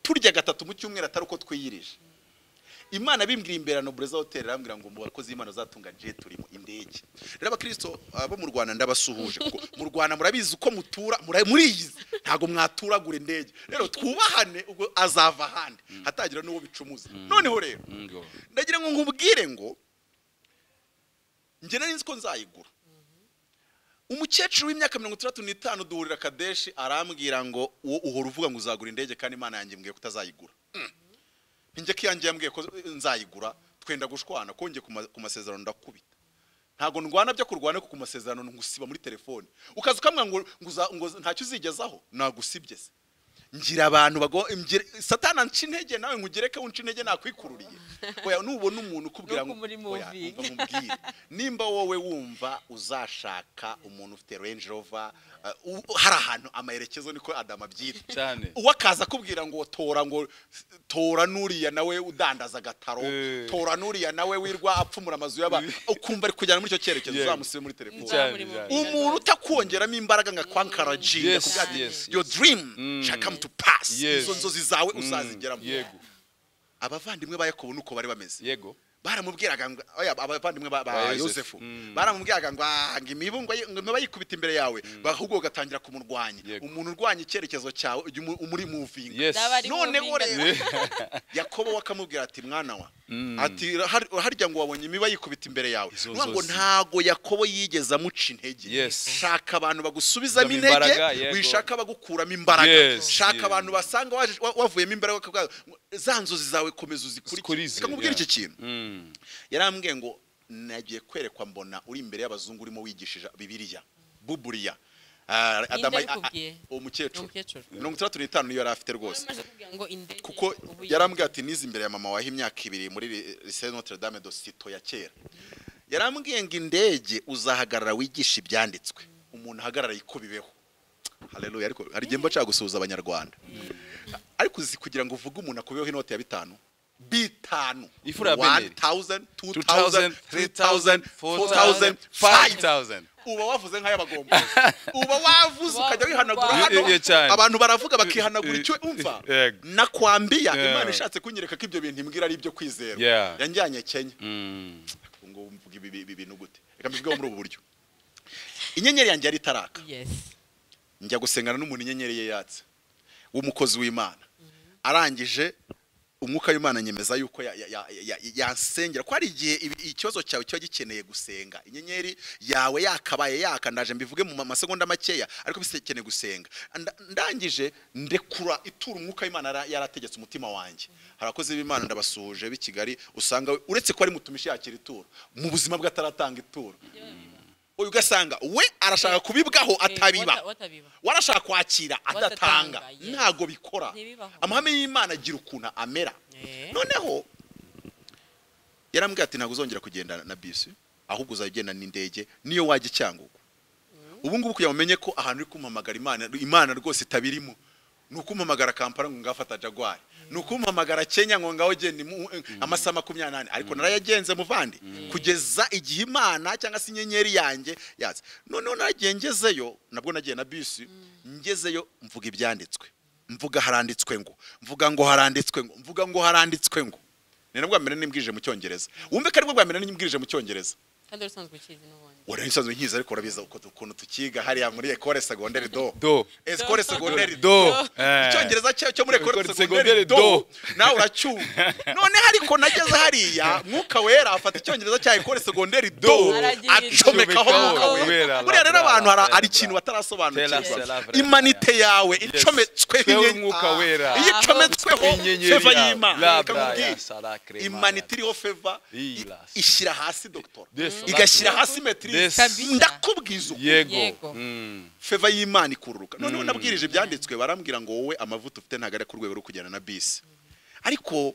turya gatatu mu cyumweru atari uko twiyirije imana bimbwira imberano bureza hoteli arambwira ngo mu bakozi y'imana zatunga je turimo indege rero abakristo ah, bo mu rwanda ndabasuhuje kuko mu rwanda murabizi uko mutura mura- muriyizi ntabwo mwaturagura indege rero twubahane ubwo azava ahandi hatagira n'uwo bicumuza noneho rero Ngo. ndagira ngo nkubwire ngo njye nari nzi ko nzayigura umukecuru w'imyaka mirongo itandatu n'itanu duhurira kadeshi arambwira ngo uwo uhora uvuga ngo uzagura indege kandi imana yanjye mbwiye ko utazayigura Mm. njye ko iyanjye yambwiye ko nzayigura twenda gushwana kongeye ku masezerano ndakubita ntabwo ndwana byo kurwana kuko ku masezerano ngusiba muri telefone ukaza ukamwa ngo ngo uza- ngo ntacyo uzigezaho nagusibye se ngira abantu bago ngira- satana nca intege nawe ngugereke unca intege nakwikururiye oya nubona umuntu ukubwira Nuko ngo muri oya, moving. umva nkubwire nimba wowe wumva uzashaka umuntu ufite range rover uh, u- hari ahantu amaherekezo niko adamu abyita cyane uwakaza akubwira ngo tora ngo s- tora nuriya nawe udandaza agataro Eh. tora nuriya nawe wirwa apfumura amazu y'aba ukumva ari kujyana muri icyo cyerekezo Yego. uzamusibe muri telefone Cyane, umuntu utakongeramo imbaraga nka kwankaraji Yes, yes, your dream Mm. shall come to pass Yes. izo nzozi zawe Mm, uzazigeramo yego abavandimwe ba yakobo nuko bari bameze yego baramubwiraga ngo oya, abavandimwe ba- Ba ba Yosefu. yosefu Mm. baramubwiraga ngo "Ah, ngo imibungo ye- ngo imiba yikubita imbere yawe ahubwo ugatangira kumurwanya Yego. umuntu urwanya icyerekezo cyawe ujya umu- umuri muvinga yes Ndaba ari- noneho muvinga. rero yakobo we akamubwira ati mwana wa ati "Har- harya ngo wabonye imiba yikubita imbere yawe Izo Nuvuga ngo nzozi. ntago yakobo yigeze amuca intege Yes. shaka abantu bagusubizamo Uzamo intege imbaraga, yego. wishaka bagukuramo imbaraga Yes, shaka yeah. abantu basanga waje- wa- wavuyemo imbaraga bakavuga ngo, za nzozi zawe komeza uzikurikize Uzikurize, reka nkubwire yeah. iki kintu Mm. yarambwiye ngo nagiye kwerekwa mbona uri imbere y'abazungu urimo wigishije bibiliya buburiya Ah, Adama- yakubwiye? ah, ah, uwo mukecuru Umukecuru. mirongo itandatu n'itanu niyo yari afite rwose Amaze kuvuga ngo indege, kuko ubu- yarambwiye ati nize imbere ya mama wahe imyaka ibiri muri lycée Notre Dame de Cito ya kera yarambwiye ngo indege uzahagarara wigisha ibyanditswe umuntu ahagarara yikubibeho haleluya ariko hari igihe mba nshaka gusuhuza abanyarwanda ariko uzi kugira ngo uvuge umuntu akubiyeho inote ya bitanu bitanu Ifura ya Beneri. 1000 2000 2000 3000 4000 4000 5000 5000 uba wavuze nk'ay'abagombozi uba wavuze ukajya wihanagura Wa- hano Iyo cyane. abantu baravuga bakihanagura icyo umva Yego. nakwambiya Yeah. imana ishatse kunyereka ko ibyo bintu imbwira ari ibyo kwizerwa Yeah. yanjyanye kenya Mm. ubu ngubu mvuga ibi- ibi bintu gute reka mbivugeho muri ubu buryo inyenyeri yanjye yari itaraka yesi njya gusengana n'umuntu inyenyeri ye yatse w'umukozi w'imana arangije umwuka w'imana nyemeza yuko ya- ya- ya- ya- ya- yansengera ko hari igihe ibi- ikibazo cyawe kiba gikeneye gusenga inyenyeri yawe yakabaye yaka ndaje mbivuge mu ma- masegonda makeya ariko bikeneye gusenga Nda- ndangije ndekura itura umwuka w'imana yara- yarategetse umutima wanjye hari abakozi b'imana ndabasuhuje b'i kigali usanga we- uretse ko ari mutumishi yakira ituro mu buzima bwe ataratanga ituro uyu ugasanga we arashaka kubibwaho atabiba watabiba warashaka kwakira adatanga Wadatanga, yes. ntago bikora Ntibibaho. amahame y'imana agira ukuntu amera Eh. noneho yarambwira ati ntabwo uzongera kugenda na bisi ahubwo uzajya ugenda n'indege niyo wajya icyangugu ubu ngubu kugira ngo umenye ko ahantu uri kumpamagara imana imana rwose itabirimo ni ukumpamagara kampala ngo ngafata jagwari ni ukumpamagara kenya ngo ngaho genda imu- amasaha makumyabiri n'ane ariko narayagenze muvandi kugeza igihe imana cyangwa se inyenyeri yanjye yatse noneho nagiye ngezeyo nabwo nagiye na bisi ngezeyo mvuga ibyanditswe mvuga haranditswe ngo mvuga ngo haranditswe ngo mvuga ngo haranditswe ngo ni nabwo bwa mbere nimbwirije mu cyongereza wumve ko ari bwo bwa mbere nimbwirije mu cyongereza kandi wari usanzwe ukizi n'ubundi wari usanzwe nkiza ariko urabiza uko- ukuntu tukiga hariya muri ekore segonderi do Do. ekore segonderi do Do. Eh. icyongereza cyayo cyo muri ekore Ekore segonderi segonderi do do. nawe uracyumva noneho ariko nageze hariya mwuka wera afata icyongereza cya ekore segonderi do Aragira acomekaho icyo. mwuka wera Wera, buriya rero labra, abantu hari- labra, hari ikintu labra. batarasobanukirwa Tera, labra, imanite yawe Yes. icometsweho Twewe inyenyeri- umwuka Ah. wera. iyo icometsweho Inyenyeri feva yawe. y'imana reka Labra nkubwire ya salacre imanite mana. iriho feva i- Ilas. ishyira hasi dogitora Yes, igashyira labra. hasi Yes. metirize Kabisa. ndakubwiza uko yego Yego. Mm. feva y'imana ikururuka noneho nabwirije ibyanditswe barambwira ngo wowe amavuta ufite ntabwo ari ku rwego rwo kujyana na bisi ariko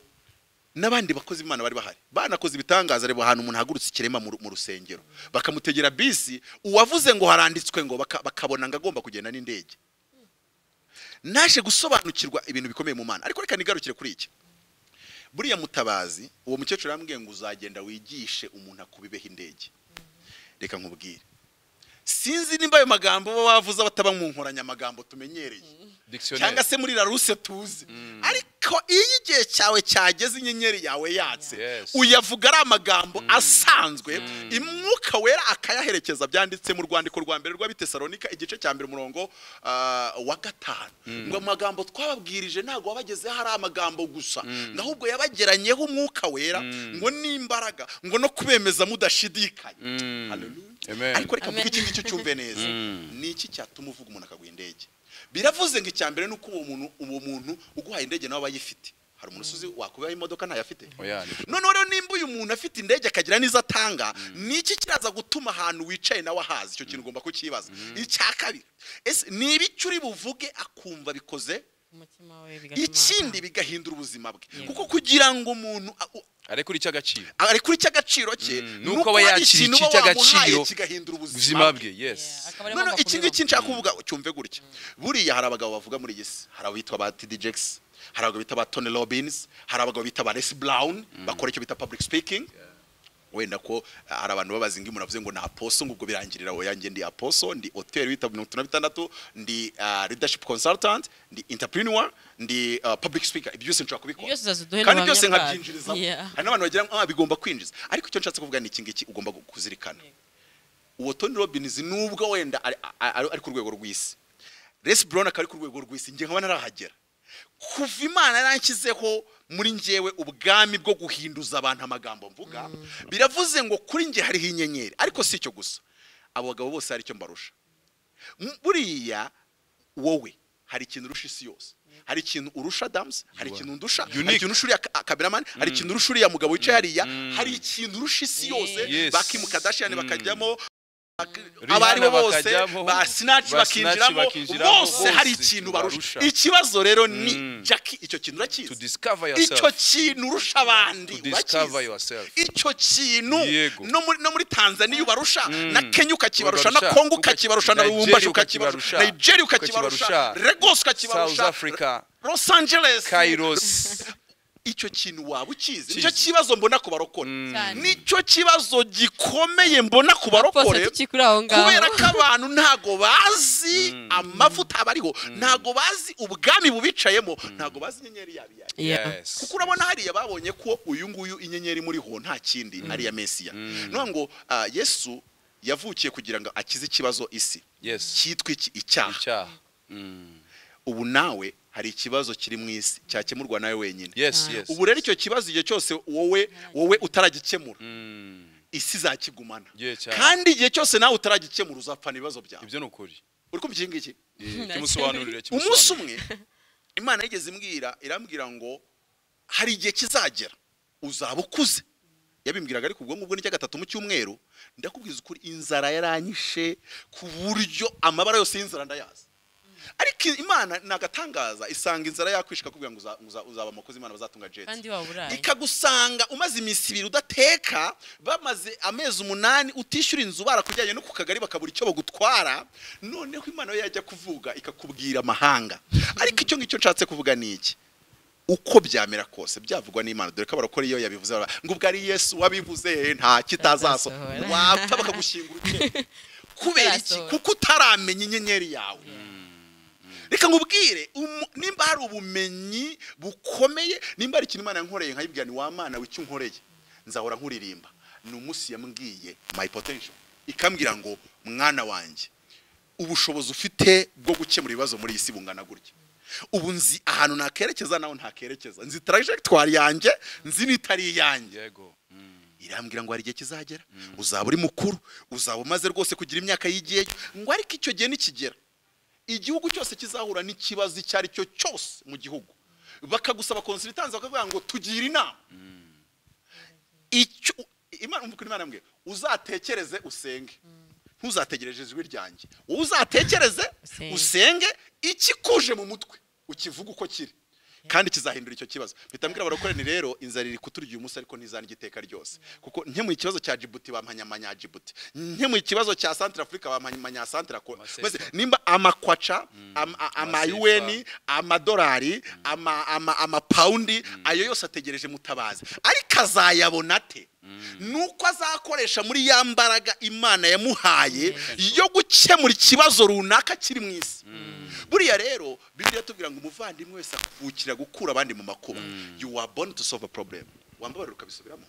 n'abandi bakozi b'imana bari bahari banakoze ibitangaza reba ahantu umuntu ahagurutse ikirema mu ru- mu rusengero bakamutegera bisi uwavuze ngo haranditswe ngo baka- bakabona ngo agomba kugenda n'indege naje gusobanukirwa ibintu bikomeye mu mana ariko reka nigarukire kuri iki buriya mutabazi uwo mukecuru yambwiye ngo uzagenda wigishe umuntu akubibeho indege reka nkubwire sinzi nimba ayo magambo baba bavuze bataba mu nkoranyamagambo tumenyereye Dictionnaire. cyangwa se muri laruse tuzi ariko iyo igihe cyawe cyageze inyenyeri yawe yatse Yes. uyavuga ari amagambo asanzwe imwuka wera akayaherekeza byanditse mu rwandiko rwa mbere rw'abitesalonika igice cya mbere umurongo ah, wa gatanu ngo amagambo twababwirije ntabwo wabagezeho ari amagambo gusa ngo ahubwo yabageranyeho umwuka wera ngo n'imbaraga ngo no kubemeza mudashidikanya Mm. Hallelujah. Amen. ariko reka mvuge Amen. ikindi cyo cyumve neza Mm. ni iki cyatuma uvuga umuntu akaguha indege biravuze ngo icya mbere ni uko uwo muntu uwo muntu uguhaye indege nawe aba ayifite hari umuntu uzi wakubaho imodoka ntayafite Oya, ni kure. noneho rero nimba uyu muntu afite indege akagira n'izo atanga ni iki kiraza gutuma ahantu wicaye nawe ahazi icyo kintu ugomba kukibaza icya kabiri ese ni ibiki uri buvuge akumva bikoze umutima we bigatuma ikindi atanga. bigahindura ubuzima bwe Yego. kuko kugira ngo umuntu a- ariko uri cy'agaciro ari kuri cy'agaciro cye Mm, ni nuko uko aba hari yakiriye ikintu iki uba wamuhaye cy'agaciro, kigahindura ubuzima bwe Yeah, yes akaba ari none agomba iki ngiki kubiba. nshaka kuvuga cyumve gutya buriya hari abagabo bavuga muri iyi si hari abitwa ba td jackson hari abagabo bita ba tony robbins hari abagabo bita ba les brown bakora icyo bita public speaking wenda ko eh, hari abantu babaza ngo muravuze ngo ni aposo ngo ubwo birangirira oya yanjye ndi aposo ndi hoteli wita mirongo itatu na bitandatu ndi ah, leadership consultant ndi entrepreneur ndi ah, public speaker ibyo byose nshobora kubikora Byose uzaziduhe kandi n'ubuhamya byose bwazo. nkabyinjirizamo Yeah. hari n'abantu bagira ngo ah, bigomba kwinjiza ariko icyo nshatse kuvuga ni iki ngiki ugomba kuzirikana uwo Tony Robbins nubwo wenda ari- ari ari ku rwego rw'isi Les Brown akaba ari ku rwego rw'isi njye nkaba narahagera kuva imana yaranshyizeho muri njyewe ubwami bwo guhinduza abantu amagambo mvuga biravuze ngo kuri njye hariho inyenyeri ariko si icyo gusa abo bagabo bose hari icyo mbarusha M- buriya wowe hari ikintu urusha isi yose hari ikintu urusha damusi hari ikintu ndusha hari Unique. ikintu urusha uriya ka- kameramani hari ikintu urusha uriya mugabo wicaye hariya hari ikintu urusha isi yose Yes. bakimukadashiyani bakajyamo Rihanna abo ari bo bose bakajyamo, ba sinaci ba Sinach bakinjiramo bakinjiramo, bose hari bose ikintu ikintu barusha barusha. ikibazo rero ni Mm. jackie icyo kintu to urakizi discover icyo yourself kintu urusha abandi To discover urakizi? yourself. icyo kintu Yego. no muri- no muri tanzania ubarusha na kenya ukakibarusha na Ukabarusha, kongo ukakibarusha ukakibarusha, na Nigeria lubumbashi ukakibarusha ukakibarusha, nigeria ukakibarusha ukakibarusha, regos South ukakibarusha Africa, los angeles Kairos icyo kintu waba ukizi Ukizi. nicyo kibazo mbona ku barokore Mm. Cyane. nicyo kibazo gikomeye mbona ku bose barokore tukikuri aho ngaho kubera ko abantu ntago bazi Mm. amavuta aba ariho ntago bazi ubwami bubicayemo ntago bazi inyenyeri yabo iyo ari yo. Yeah. Yes. kuko urabona hariya babonye ko uyu nguyu inyenyeri muriho nta kindi ari iya mesiya Mm. none ngo ah, yesu yavukiye kugira ngo akize ikibazo isi Yes. cyitwa iki icyaha Icyaha. Mm. ubu nawe hari ikibazo kiri mu isi cyakemurwa nawe wenyine Yes, Ah. yes. ubu rero icyo kibazo igihe cyose wowe wowe utaragikemura Mm. isi izakigumana Yeah, cyane. kandi igihe cyose nawe utaragikemura uzapfana ibibazo byawe Ibyo ni ukuri. uri kumva iki ngiki Eh, Nta Kimusobanurire umunsi kimusobanurire. umwe imana yigeze imbwira irambwira ngo hari igihe kizagera uzaba ukuze yabimbwiraga ariko ubwo ngubwo n'icya gatatu mu cyumweru ndakubwiza ukuri inzara yaranyishe ku buryo amabara yose y'inzara ndayazi ariko imana ni agatangaza isanga inzara yakwishika kugira ngo uza- uza- uzaba amakozi imana bazatunga jeti kandi waburaye ikagusanga umaze iminsi ibiri udateka bamaze amezi umunani utishyura inzu barakujyanye no ku kagari bakabura icyo bagutwara noneho imana yo yajya kuvuga ikakubwira amahanga ariko icyo ngicyo nshatse kuvuga ni iki uko byamera kose byavugwa n'imana dore ko abarokore iyo yabivuze baba, ngo ubwo ari yesu wabivuze nta kitazaso Atazasohora. wapfa bakagushyingura ukekwa kubera iki Atarasohora. kuko utaramenya inyenyeri yawe reka nkubwire umu- nimba hari ubumenyi bukomeye nimba hari ikintu imana yankoreye nkayibwira ni wa mana w'icyo unkoreye nzahora nkuririmba ni umunsi yambwiye my potential ikambwira ngo mwana wanjye ubushobozi ufite bwo gukemura ibibazo muri iyi si bungana gutya ubu nzi ahantu nakerekeza naho ntakerekeza nzi trajectoire yanjye nzi n'itari iyanjye Yego. Mm. irambwira ngo hari igihe kizagera uzaba uri mukuru uzaba umaze rwose kugira imyaka y'igihe ngo ariko icyo gihe nikigera igihugu cyose kizahura n'ikibazo icyo ari cyo cyose mu gihugu bakagusaba konsitansi bakavuga ngo tugire inama icyo imana umva ukuntu imana yambwiye uzatekereze usenge ntuzategereje ijwi ryanjye wowe uzatekereze Usenge. usenge ikikuje mu mutwe ukivuga uko kiri kandi kizahindura icyo kibazo bitambwira abarokorani rero inzara iri kuturya uyu munsi ariko ntizarya iteka ryose kuko nkemuye ikibazo cya jibuti bampanya amanya jibuti nkemuye ikibazo cya santire afurika bampanya amanya santire Amasefa. mbese nimba amakwaca am- a- Amasefa. amayuweni amadolari ama- ama- amapawundi ayo yose ategereje mutabazi ariko azayabona ate nuko azakoresha muri ya mbaraga imana yamuhaye yo gukemura ikibazo runaka kiri mu isi buriya rero bibiliya tubwira ngo umuvandimwe wese akuvukira gukura abandi mu makuba you were born to solve a problem wambabarira ukabisubiramo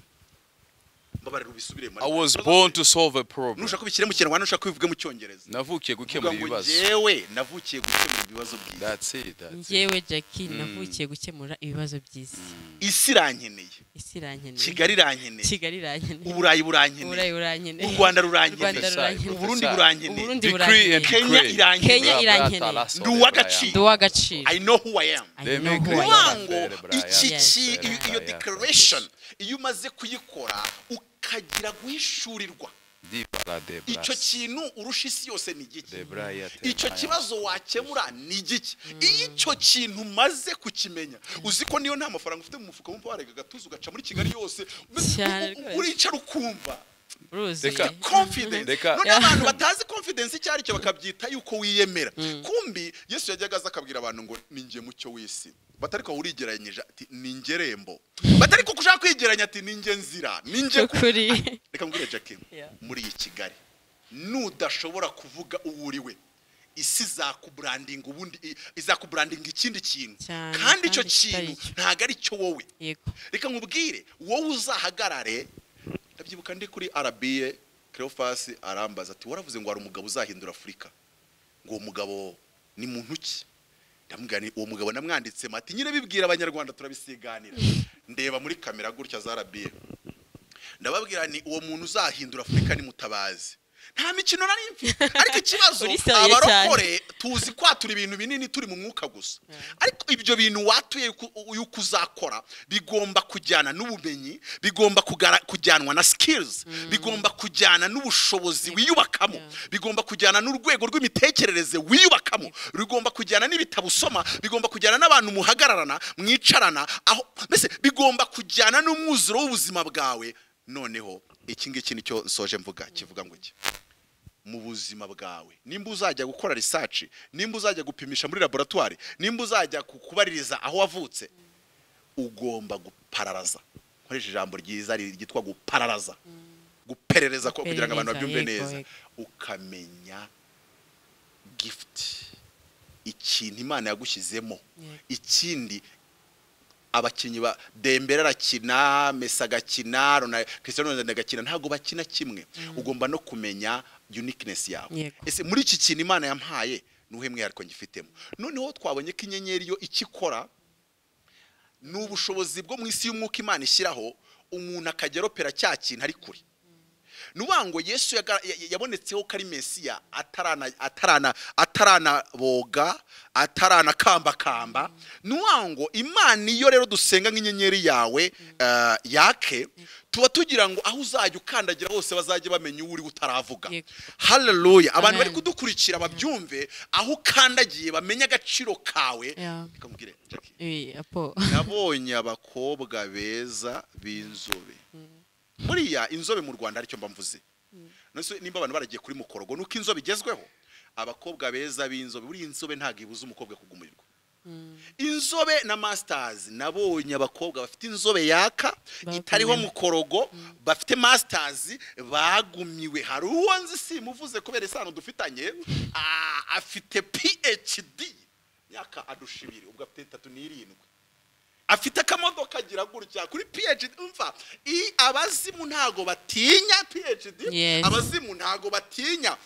mbabarira ubisubiremo I was born to solve a problem. nushaka kubishyira mu kinyarwanda nushaka kubivuge mu cyongereza Navukiye Kuvuga gukemura ngo ibibazo. njyewe navukiye gukemura ibibazo byiza That's it. That's it. njyewe jackie navukiye gukemura ibibazo by'isi isi irankeneye isi irankeneye kigali irankeneye kigali irankeneye uburayi uburayi burankeneye urankeneye u rwanda Rwanda rurankeneye rurankeneye. uburundi Uburundi burankeneye Decree and burankeneye. kenya decree. irankeneye Kenya Bra- irankeneye. brata, lasso, Ndi Brian. uw'agaciro. ndi uw'agaciro i know who i am I They know make who it I work. am. kuvuga ngo Brian. iki Yes, ki- Brian. iyo- iyo Brian. declaration iyo umaze kuyikora ukagira guhishurirwa Di para de icyo bras. kintu urusha isi yose ni igiki De braya te icyo braya. kibazo wakemura ni igiki iyo icyo kintu umaze kukimenya uzi ko niyo nta mafaranga ufite mu mufuka wumva warega agatuza ugaca muri kigali yose Cyane u- u- rwose. uricara ukumva uruzuye Reka. confidence Reka. none abantu batazi confidence icyo aricyo bakabyita yuko wiyemera kumbi yesu yajyaga aza akabwira abantu ngo ninjye mucyo w'isi batariko urigeranyije ati ni ngerembo batariko kushaka kwigeranya ati ni njye nzira ni njye ku- ukuri reka mbwire jackie Yeah. muri iyi kigali nudashobora kuvuga uwo uri we isi izakuburandinga ubundi i- izakuburandinga ikindi kintu Cyane, kandi icyo kandi kintu kitari cyo. ntabwo ari cyo wowe yego reka nkubwire wowe uzahagarare ndabyibuka ndi kuri arabiye kerofasi arambaza ati waravuze ngo hari umugabo uzahindura afurika ngo uwo mugabo ni muntu ki ndamubwira nti, uwo mugabo namwanditse mati nyine bibwira abanyarwanda turabisiganira ndeba muri kamera gutya za arabiye ndababwira ni uwo muntu uzahindura afurika nimutabazi nta mikino nari mfite ariko ikibazo Urisabiye abarokore tuzi kwatura ibintu binini turi mu mwuka gusa ariko ibyo bintu watuye yuko- yuko uzakora bigomba kujyana n'ubumenyi bigomba kugara- kujyanwa na skills bigomba kujyana n'ubushobozi wiyubakamo Yeah. bigomba kujyana n'urwego rw'imitekerereze wiyubakamo bigomba kujyana n'ibitabo usoma bigomba kujyana n'abantu muhagararana mwicarana aho mbese bigomba kujyana n'umwuzuro w'ubuzima bwawe noneho iki ngiki nicyo nsoje mvuga kivuga ngo iki mu buzima bwawe nimba uzajya gukora research nimba uzajya gupimisha muri laboratwari nimba uzajya ku- kubaririza aho wavutse ugomba gupararaza nkoresha ijambo ryiza ryitwa gupararaza guperereza ko kugira ngo abantu Guperereza, babyumve yego, neza yego. ukamenya gifuti ikintu imana yagushyizemo Yego. ikindi abakinnyi ba dembere arakina mesi agakina Rona- cristiano ronaldo agakina ntabwo bakina kimwe ugomba no kumenya uniqueness yawe Yego. ese muri iki kintu imana yampaye ni uwuhe mwihariko ngifitemo noneho twabonye ko inyenyeri yo icyo ikora ni ubushobozi bwo mu isi y'umwuka imana ishyiraho umuntu akajya aropera cya kintu ari kure ni ukuvuga ngo yesu yaga- ya- ya- yabonetseho ko ari mesiya atarana- atarana- ataranaboga ataranakambakamba ni ukuvuga ngo imana iyo rero dusenga nk'inyenyeri yawe eh, yake tuba tugira ngo aho uzajya ukandagira hose bazajye bamenya uwo uri utaravuga Yego. haleluya abantu bari Amen. kudukurikira babyumve aho ukandagiye bamenye agaciro kawe Yeah. Reka nkubwire, Jackie Eh, apo nabonye abakobwa beza b'inzobe buriya inzobe mu rwanda aricyo mba mvuze Nonese nimba abantu baragiye kuri mukorogo nuko inzobe igezweho abakobwa beza b'inzobe buriya inzobe ntabwo ibuza umukobwa kugumirwa inzobe na masitazi nabonye abakobwa bafite inzobe yaka Bagumiwe. itariho mukorogo bafite masitazi bagumiwe hari uwo nzi simuvuze kubera isano dufitanye ah, afite phd myaka adusha ibiri ubwo afite itatu n'irindwi afite akamodoka agira gutya kuri phd umva i- abazimu ntago batinya phd Yes. abazimu ntago batinya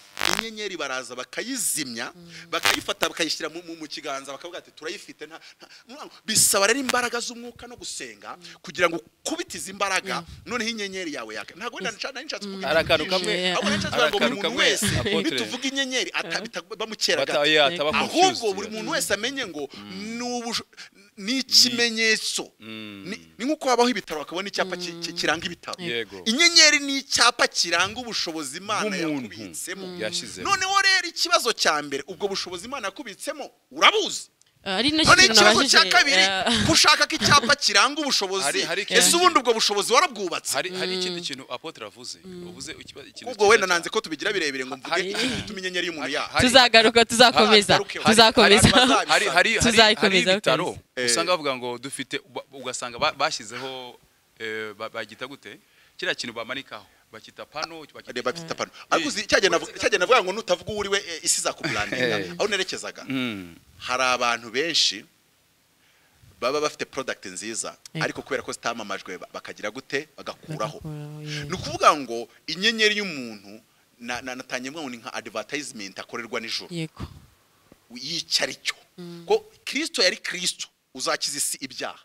inyenyeri baraza bakayizimya bakayifata bakayishyira mu, mu- mu kiganza bakavuga ati turayifite nta, nta, nta- bisaba rero imbaraga z'umwuka no gusenga kugira ngo ukubite izi mbaraga noneho inyenyeri yawe yaka ntabwo wenda nca- nari nshatse kuvuga Hari akantu kamwe ikintu ahubwo nari nshatse kuvuga ngo buri akantu muntu kamwe, wese Apotre. nituvuga inyenyeri ata- bita- bamukera gato Bata- yeah, ataba ahubwo confused, buri yeah. muntu wese amenye ngo ni ubusho- ni ikimenyetso Ni- ni nk'uko habaho ibitaro bakabona icyapa ki- ki- kiranga ibitaro Yego. inyenyeri ni icyapa kiranga ubushobozi imana Bw'umuntu. yakubitsemo Yashizemo. noneho rero ikibazo cya mbere ubwo bushobozi imana yakubitsemo urabuzi ari nacyo noneho kintu ikibazo cya nabajije, kabiri eh, ko ushaka ko icyapa kiranga ubushobozi Hari- hari ikintu- ese ubundi ubwo bushobozi warabwubatse hari hari ikindi kintu apotre avuze uvuze ikiba- ikintu ubwo wenda cyiza nanze ko tubigira birebire ngo mvuge Hari- ikintu gituma inyenyeri y'umuntu Hari- yaha hari- tuzagaruka tuzakomeza hari- hari- tuzakomeza hari- hari- hari hari hari hari Tuzayikomeza, ibitaro Eh. usanga bavuga ngo dufite uba- ugasanga ba- bashyizeho eh, ba- bagita gute kiriya kintu bamanikaho bakita pano bakita reba afite pano ariko uzi cyagenda avuga- cyagenda avuga ngo nutavuga uwo uri we eh, isi izakuburandinga Eh. aho nerekezaga Mm. hari abantu benshi baba bafite product nziza Yego. ariko kubera ko zitamamajwe ba- bakagira gute bagakuraho Bagakuraho, yego. ni ukuvuga ngo inyenyeri y'umuntu na- na- natangiye mvuga ngo ni nka advertisement akorerwa nijoro yego yicara icyo ko kirisito yari kirisito uzakiza isi ibyaha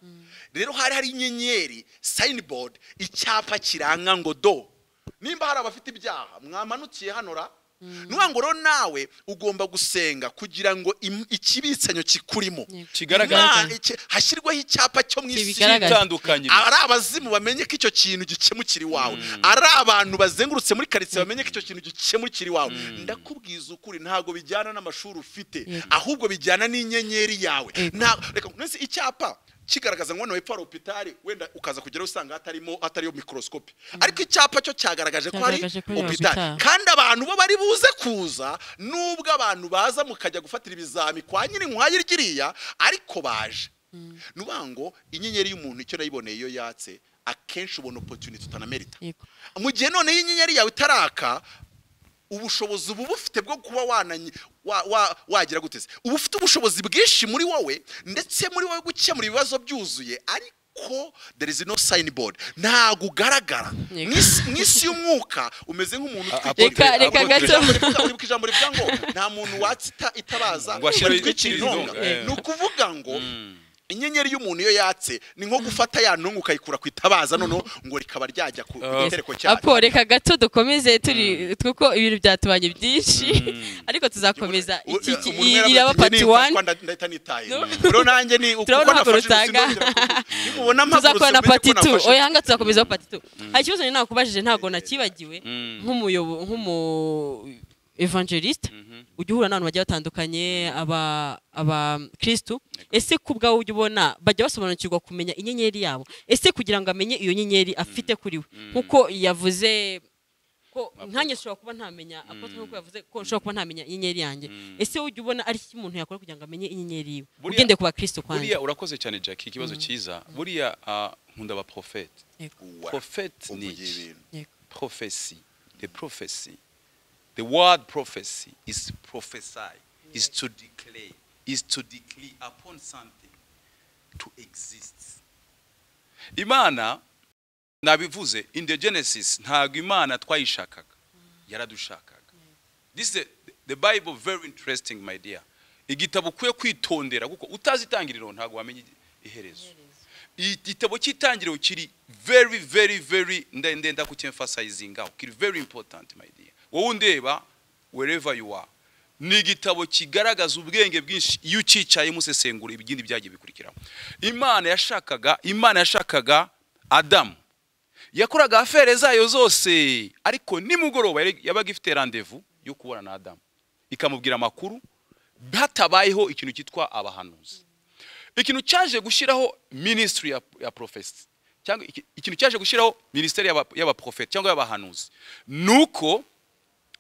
rero hari hari inyenyeri sayinibodi icyapa kiranga ngo do nimba hari abafite ibyaha mwamanukiye hano ra ni ukuvuga ngo rero nawe ugomba gusenga kugira ngo im- ikibitsanyo kikurimo Yego. Kigaragara. Imana- iki- hashyirwaho icyapa cyo mu isi Kibigaragaza. itandukanye ari abazimu bamenye ko icyo kintu gikemukira iwawe ari abantu bazengurutse muri karitsiye bamenye ko icyo kintu gikemukira iwawe ndakubwiza ukuri ntabwo bijyana n'amashuri ufite Yego. ahubwo bijyana n'inyenyeri yawe Yego. Nta- reka nonese icyapa kigaragaza ngo hano hepfo hari opitari wenda ukaza kugeraho usanga hatarimo hatariyo mikorosikopi ariko icyapa cyo cyagaragaje ko hari Cyagaragaje ko ari opitari hospital. kandi abantu bo bari buze kuza nubwo abantu baza mukajya gufatira ibizami kwa nyirinkwaya ryiriya ariko baje ni ukuvuga ngo inyenyeri y'umuntu icyo nayiboneye iyo yatse akenshi ubona opotuniti utanamerita yego mu gihe noneho inyenyeri yawe itaraka ubushobozi uba ubufite bwo kuba wananyi- wa- wa- wagira guteze uba ufite ubushobozi bwinshi muri wowe ndetse muri wowe gukemura ibibazo byuzuye ariko there is no signboard ntabwo ugaragara Yego. mu isi- mu isi y'umwuka umeze nk'umuntu utwikiriye Apotre- Reka- reka Apotre- gato. uribuka ijambo rivuga ngo nta muntu watse ita- itabaza Ngo ashire batwikira intonga intonga, eh. ni ukuvuga ngo inyenyeri y'umuntu iyo yatse ni nko gufata ya ntunga ukayikura ku itabaza noneho ngo rikaba ryajya ku Oh. gitereko cyayo apo reka gato dukomeze turi kuko ibintu byatubanye byinshi ariko tuzakomeza iki Umuntu gi- yaravuze iraba ati, pati "Njye wani nifatwa nda- ndahita nitaye No. rero nanjye ni uko Turabona nafashe amaguru urusi utanga. nongera ku- nimubona amaguru tuzakora na urusi mbere pati ko tu nafashe- oya hanga tuzakomeza pati tu hari ikibazo njye nakubajije ntabwo nakibagiwe nk'umuyobo nk'umu evangeliste ujya uhura n'abantu bagiye batandukanye aba abakirisitu ese ku bwawe ujya ubona bajya basobanukirwa kumenya inyenyeri yabo ese kugira ngo amenye iyo nyenyeri afite kuri we nk'uko yavuze ko ko nkanjye nshobora kuba ntamenya apotre nk'uko yavuze ko nshobora kuba ntamenya inyenyeri yanjye ese ujya ubona ari iki umuntu yakora kugira ngo amenye inyenyeri yiwe Buriya- ugende ku bakristo kwanjye buriya urakoze cyane jackie ikibazo cyiza buriya ah, nkunda aba porofete Uwa, Prophet uvugiye ni iki? ibintu. Yego. prophecy the prophecy the word prophecy is prophesy is to declare is to declare upon something to exist imana nabivuze in the genesis ntabwo imana twayishakaga yaradushakaga this is the, the bible very interesting my dear igitabo ukwiye kwitondera kuko utazi itangiriro ntabwo wamenya iherezo igitabo cy'itangiriro kiri very very very nda- ndenda kucyemfasayizingaho kiri very important my dear wowe undeba wherever you are ni igitabo kigaragaza ubwenge bwinshi iyo ucyicayemo usesengura ibindi byagiye bikurikiraho imana yashakaga imana yashakaga adamu yakoraga afere zayo zose ariko nimugoroba yari- yabaga ifite randevu yo kubona na adamu ikamubwira amakuru hatabayeho ikintu cyitwa abahanuzi ikintu cyaje gushyiraho minisitiri ya, ya profesi cyangwa iki- ikintu cyaje gushyiraho minisiteri y'aba- y'abaprofeti cyangwa y'abahanuzi ni uko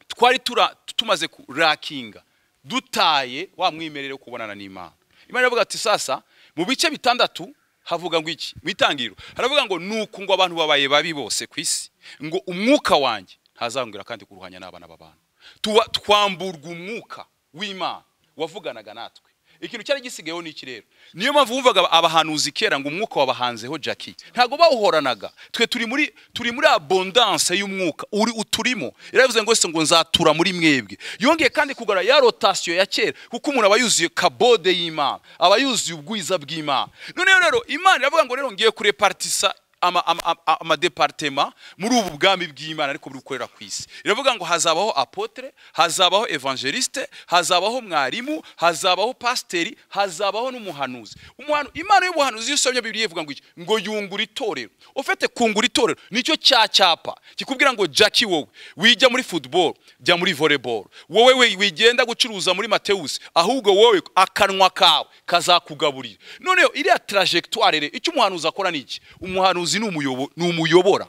twari tura, tumaze kurakinga dutaye wa mwimerere wo kubonana n'imana imana iravuga ati sasa mu bice bitandatu havuga ngo iki mu itangiriro haravuga ngo nuko ngo abantu babaye babi bose ku isi ngo umwuka wanjye ntazangwira kandi kuruhanya n'abana b'abantu Tuba- twamburwa umwuka w'imana wavuganaga natwe ikintu cyari gisigayeho ni iki rero niyo mpamvu wumvaga abahanuzi kera ngo umwuka wabahanzeho jackie ntabwo bawuhoranaga twe turi muri turi muri abondance y'umwuka uri uturimo yaravuze ngo se ngo nzatura muri mwebwe yongeye kandi kugara ya rotasiyo ya kera kuko umuntu aba yuzuye kabode y'imana aba yuzuye ubwiza bw'imana noneho rero imana iravuga ngo rero ngiye kureparitisa ama- ama- ama- amadepartema muri ubu bwami bw'imana ariko bukorera ku isi iravuga ngo hazabaho apotre hazabaho evangeliste hazabaho mwarimu hazabaho pasiteri hazabaho n'umuhanuzi Umuhanu- imana y'ubuhanuzi iyo usomye bibiliya ivuga ngo iki ngo yungura itorero ufite kungura itorero nicyo cya cyapa kikubwira ngo jackie wowe wijya muri football jya muri volleyball wowe we wigenda gucuruza muri matewusi ahubwo wowe akanwa kawe kazakugaburira noneho iriya trajectoire rero icyo umuhanuzi akora ni iki umuhanuzi ni umuyobo- ni umuyobora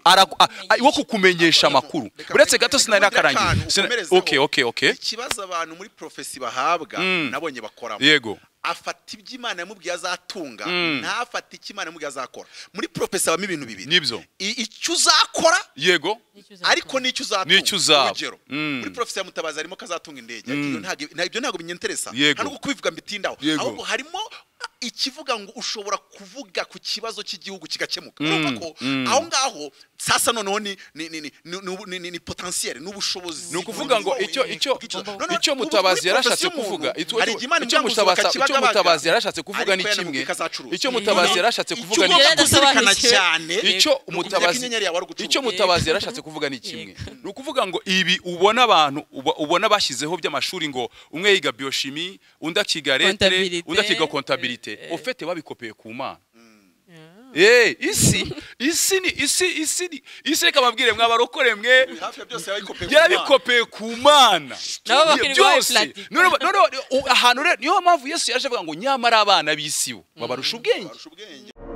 Ara- a- a- wo kukumenyesha amakuru Reka- uretse reka- gato reka- sinari reka- reka- nakarangiza akantu Sina- ukomerezeho. okay okay okay ikibazo abantu muri profesi bahabwa nabonye bakoramo yego afata ibyo imana yamubwiye azatunga ntafate icyo imana yamubwiye azakora muri profesi habamo ibintu bibiri nibyo I- icyo uzakora yego Nicyo uzakora. ariko n'icyo uzatunga N'icyo uzaba. urugero Mm. muri profesi ya mutabazi harimo ko azatunga indege Iyo ntago- nta- ibyo ntabwo binyenteresa Yego. ntabwo kubivuga mbitindaho Yego. ahubwo harimo ikivuga ngo ushobora kuvuga ku kibazo cy'igihugu kigakemuka Mm. urumva ko Mm. aho ngaho sasa noneho ni ni ni ni ni ni- ni- ni potentiel ni ubushobozi ni ukuvuga ngo bw'icyo- icyo icyo bw'icyo- noneho icyo muri mutabazi profesi yarashatse y'umuntu, kuvuga icyo hari igihe Imana icyo imwanga mutabazi uzuka icyo kibagabaga, mutabazi yarashatse kuvuga ariko ni kimwe yanamubwira ko azacuruza. icyo mutabazi Noneho yarashatse icyo kuvuga ni ugomba kimwe Yarasobanukiwe. kuzirikana cyane icyo ni ukumenya ko umutabazi inyenyeri yawe ari ugucuruza. icyo mutabazi yarashatse kuvuga ni kimwe Yego. ni ukuvuga ngo ibi ubona abantu uba- ubona bashyizeho by'amashuri ngo umwe yiga bioshimi undi akiga letere Comptabilité. undi akiga kontabilite Eh, eh. ofete babikopeye ku mana Yeah. Eh, isi isi ni isi isi ni isi reka babwire mwabarokore mwe hafi ya byose yarabikopeye ku Mana. yarabikopeye ku mana Nabo bakiri babaye byose platika. Noneho- noneho u- ahantu rero niyo mpamvu yesu yaje avuga ngo nyamara abana b'isi bo babarusha ubwenge Barusha ubwenge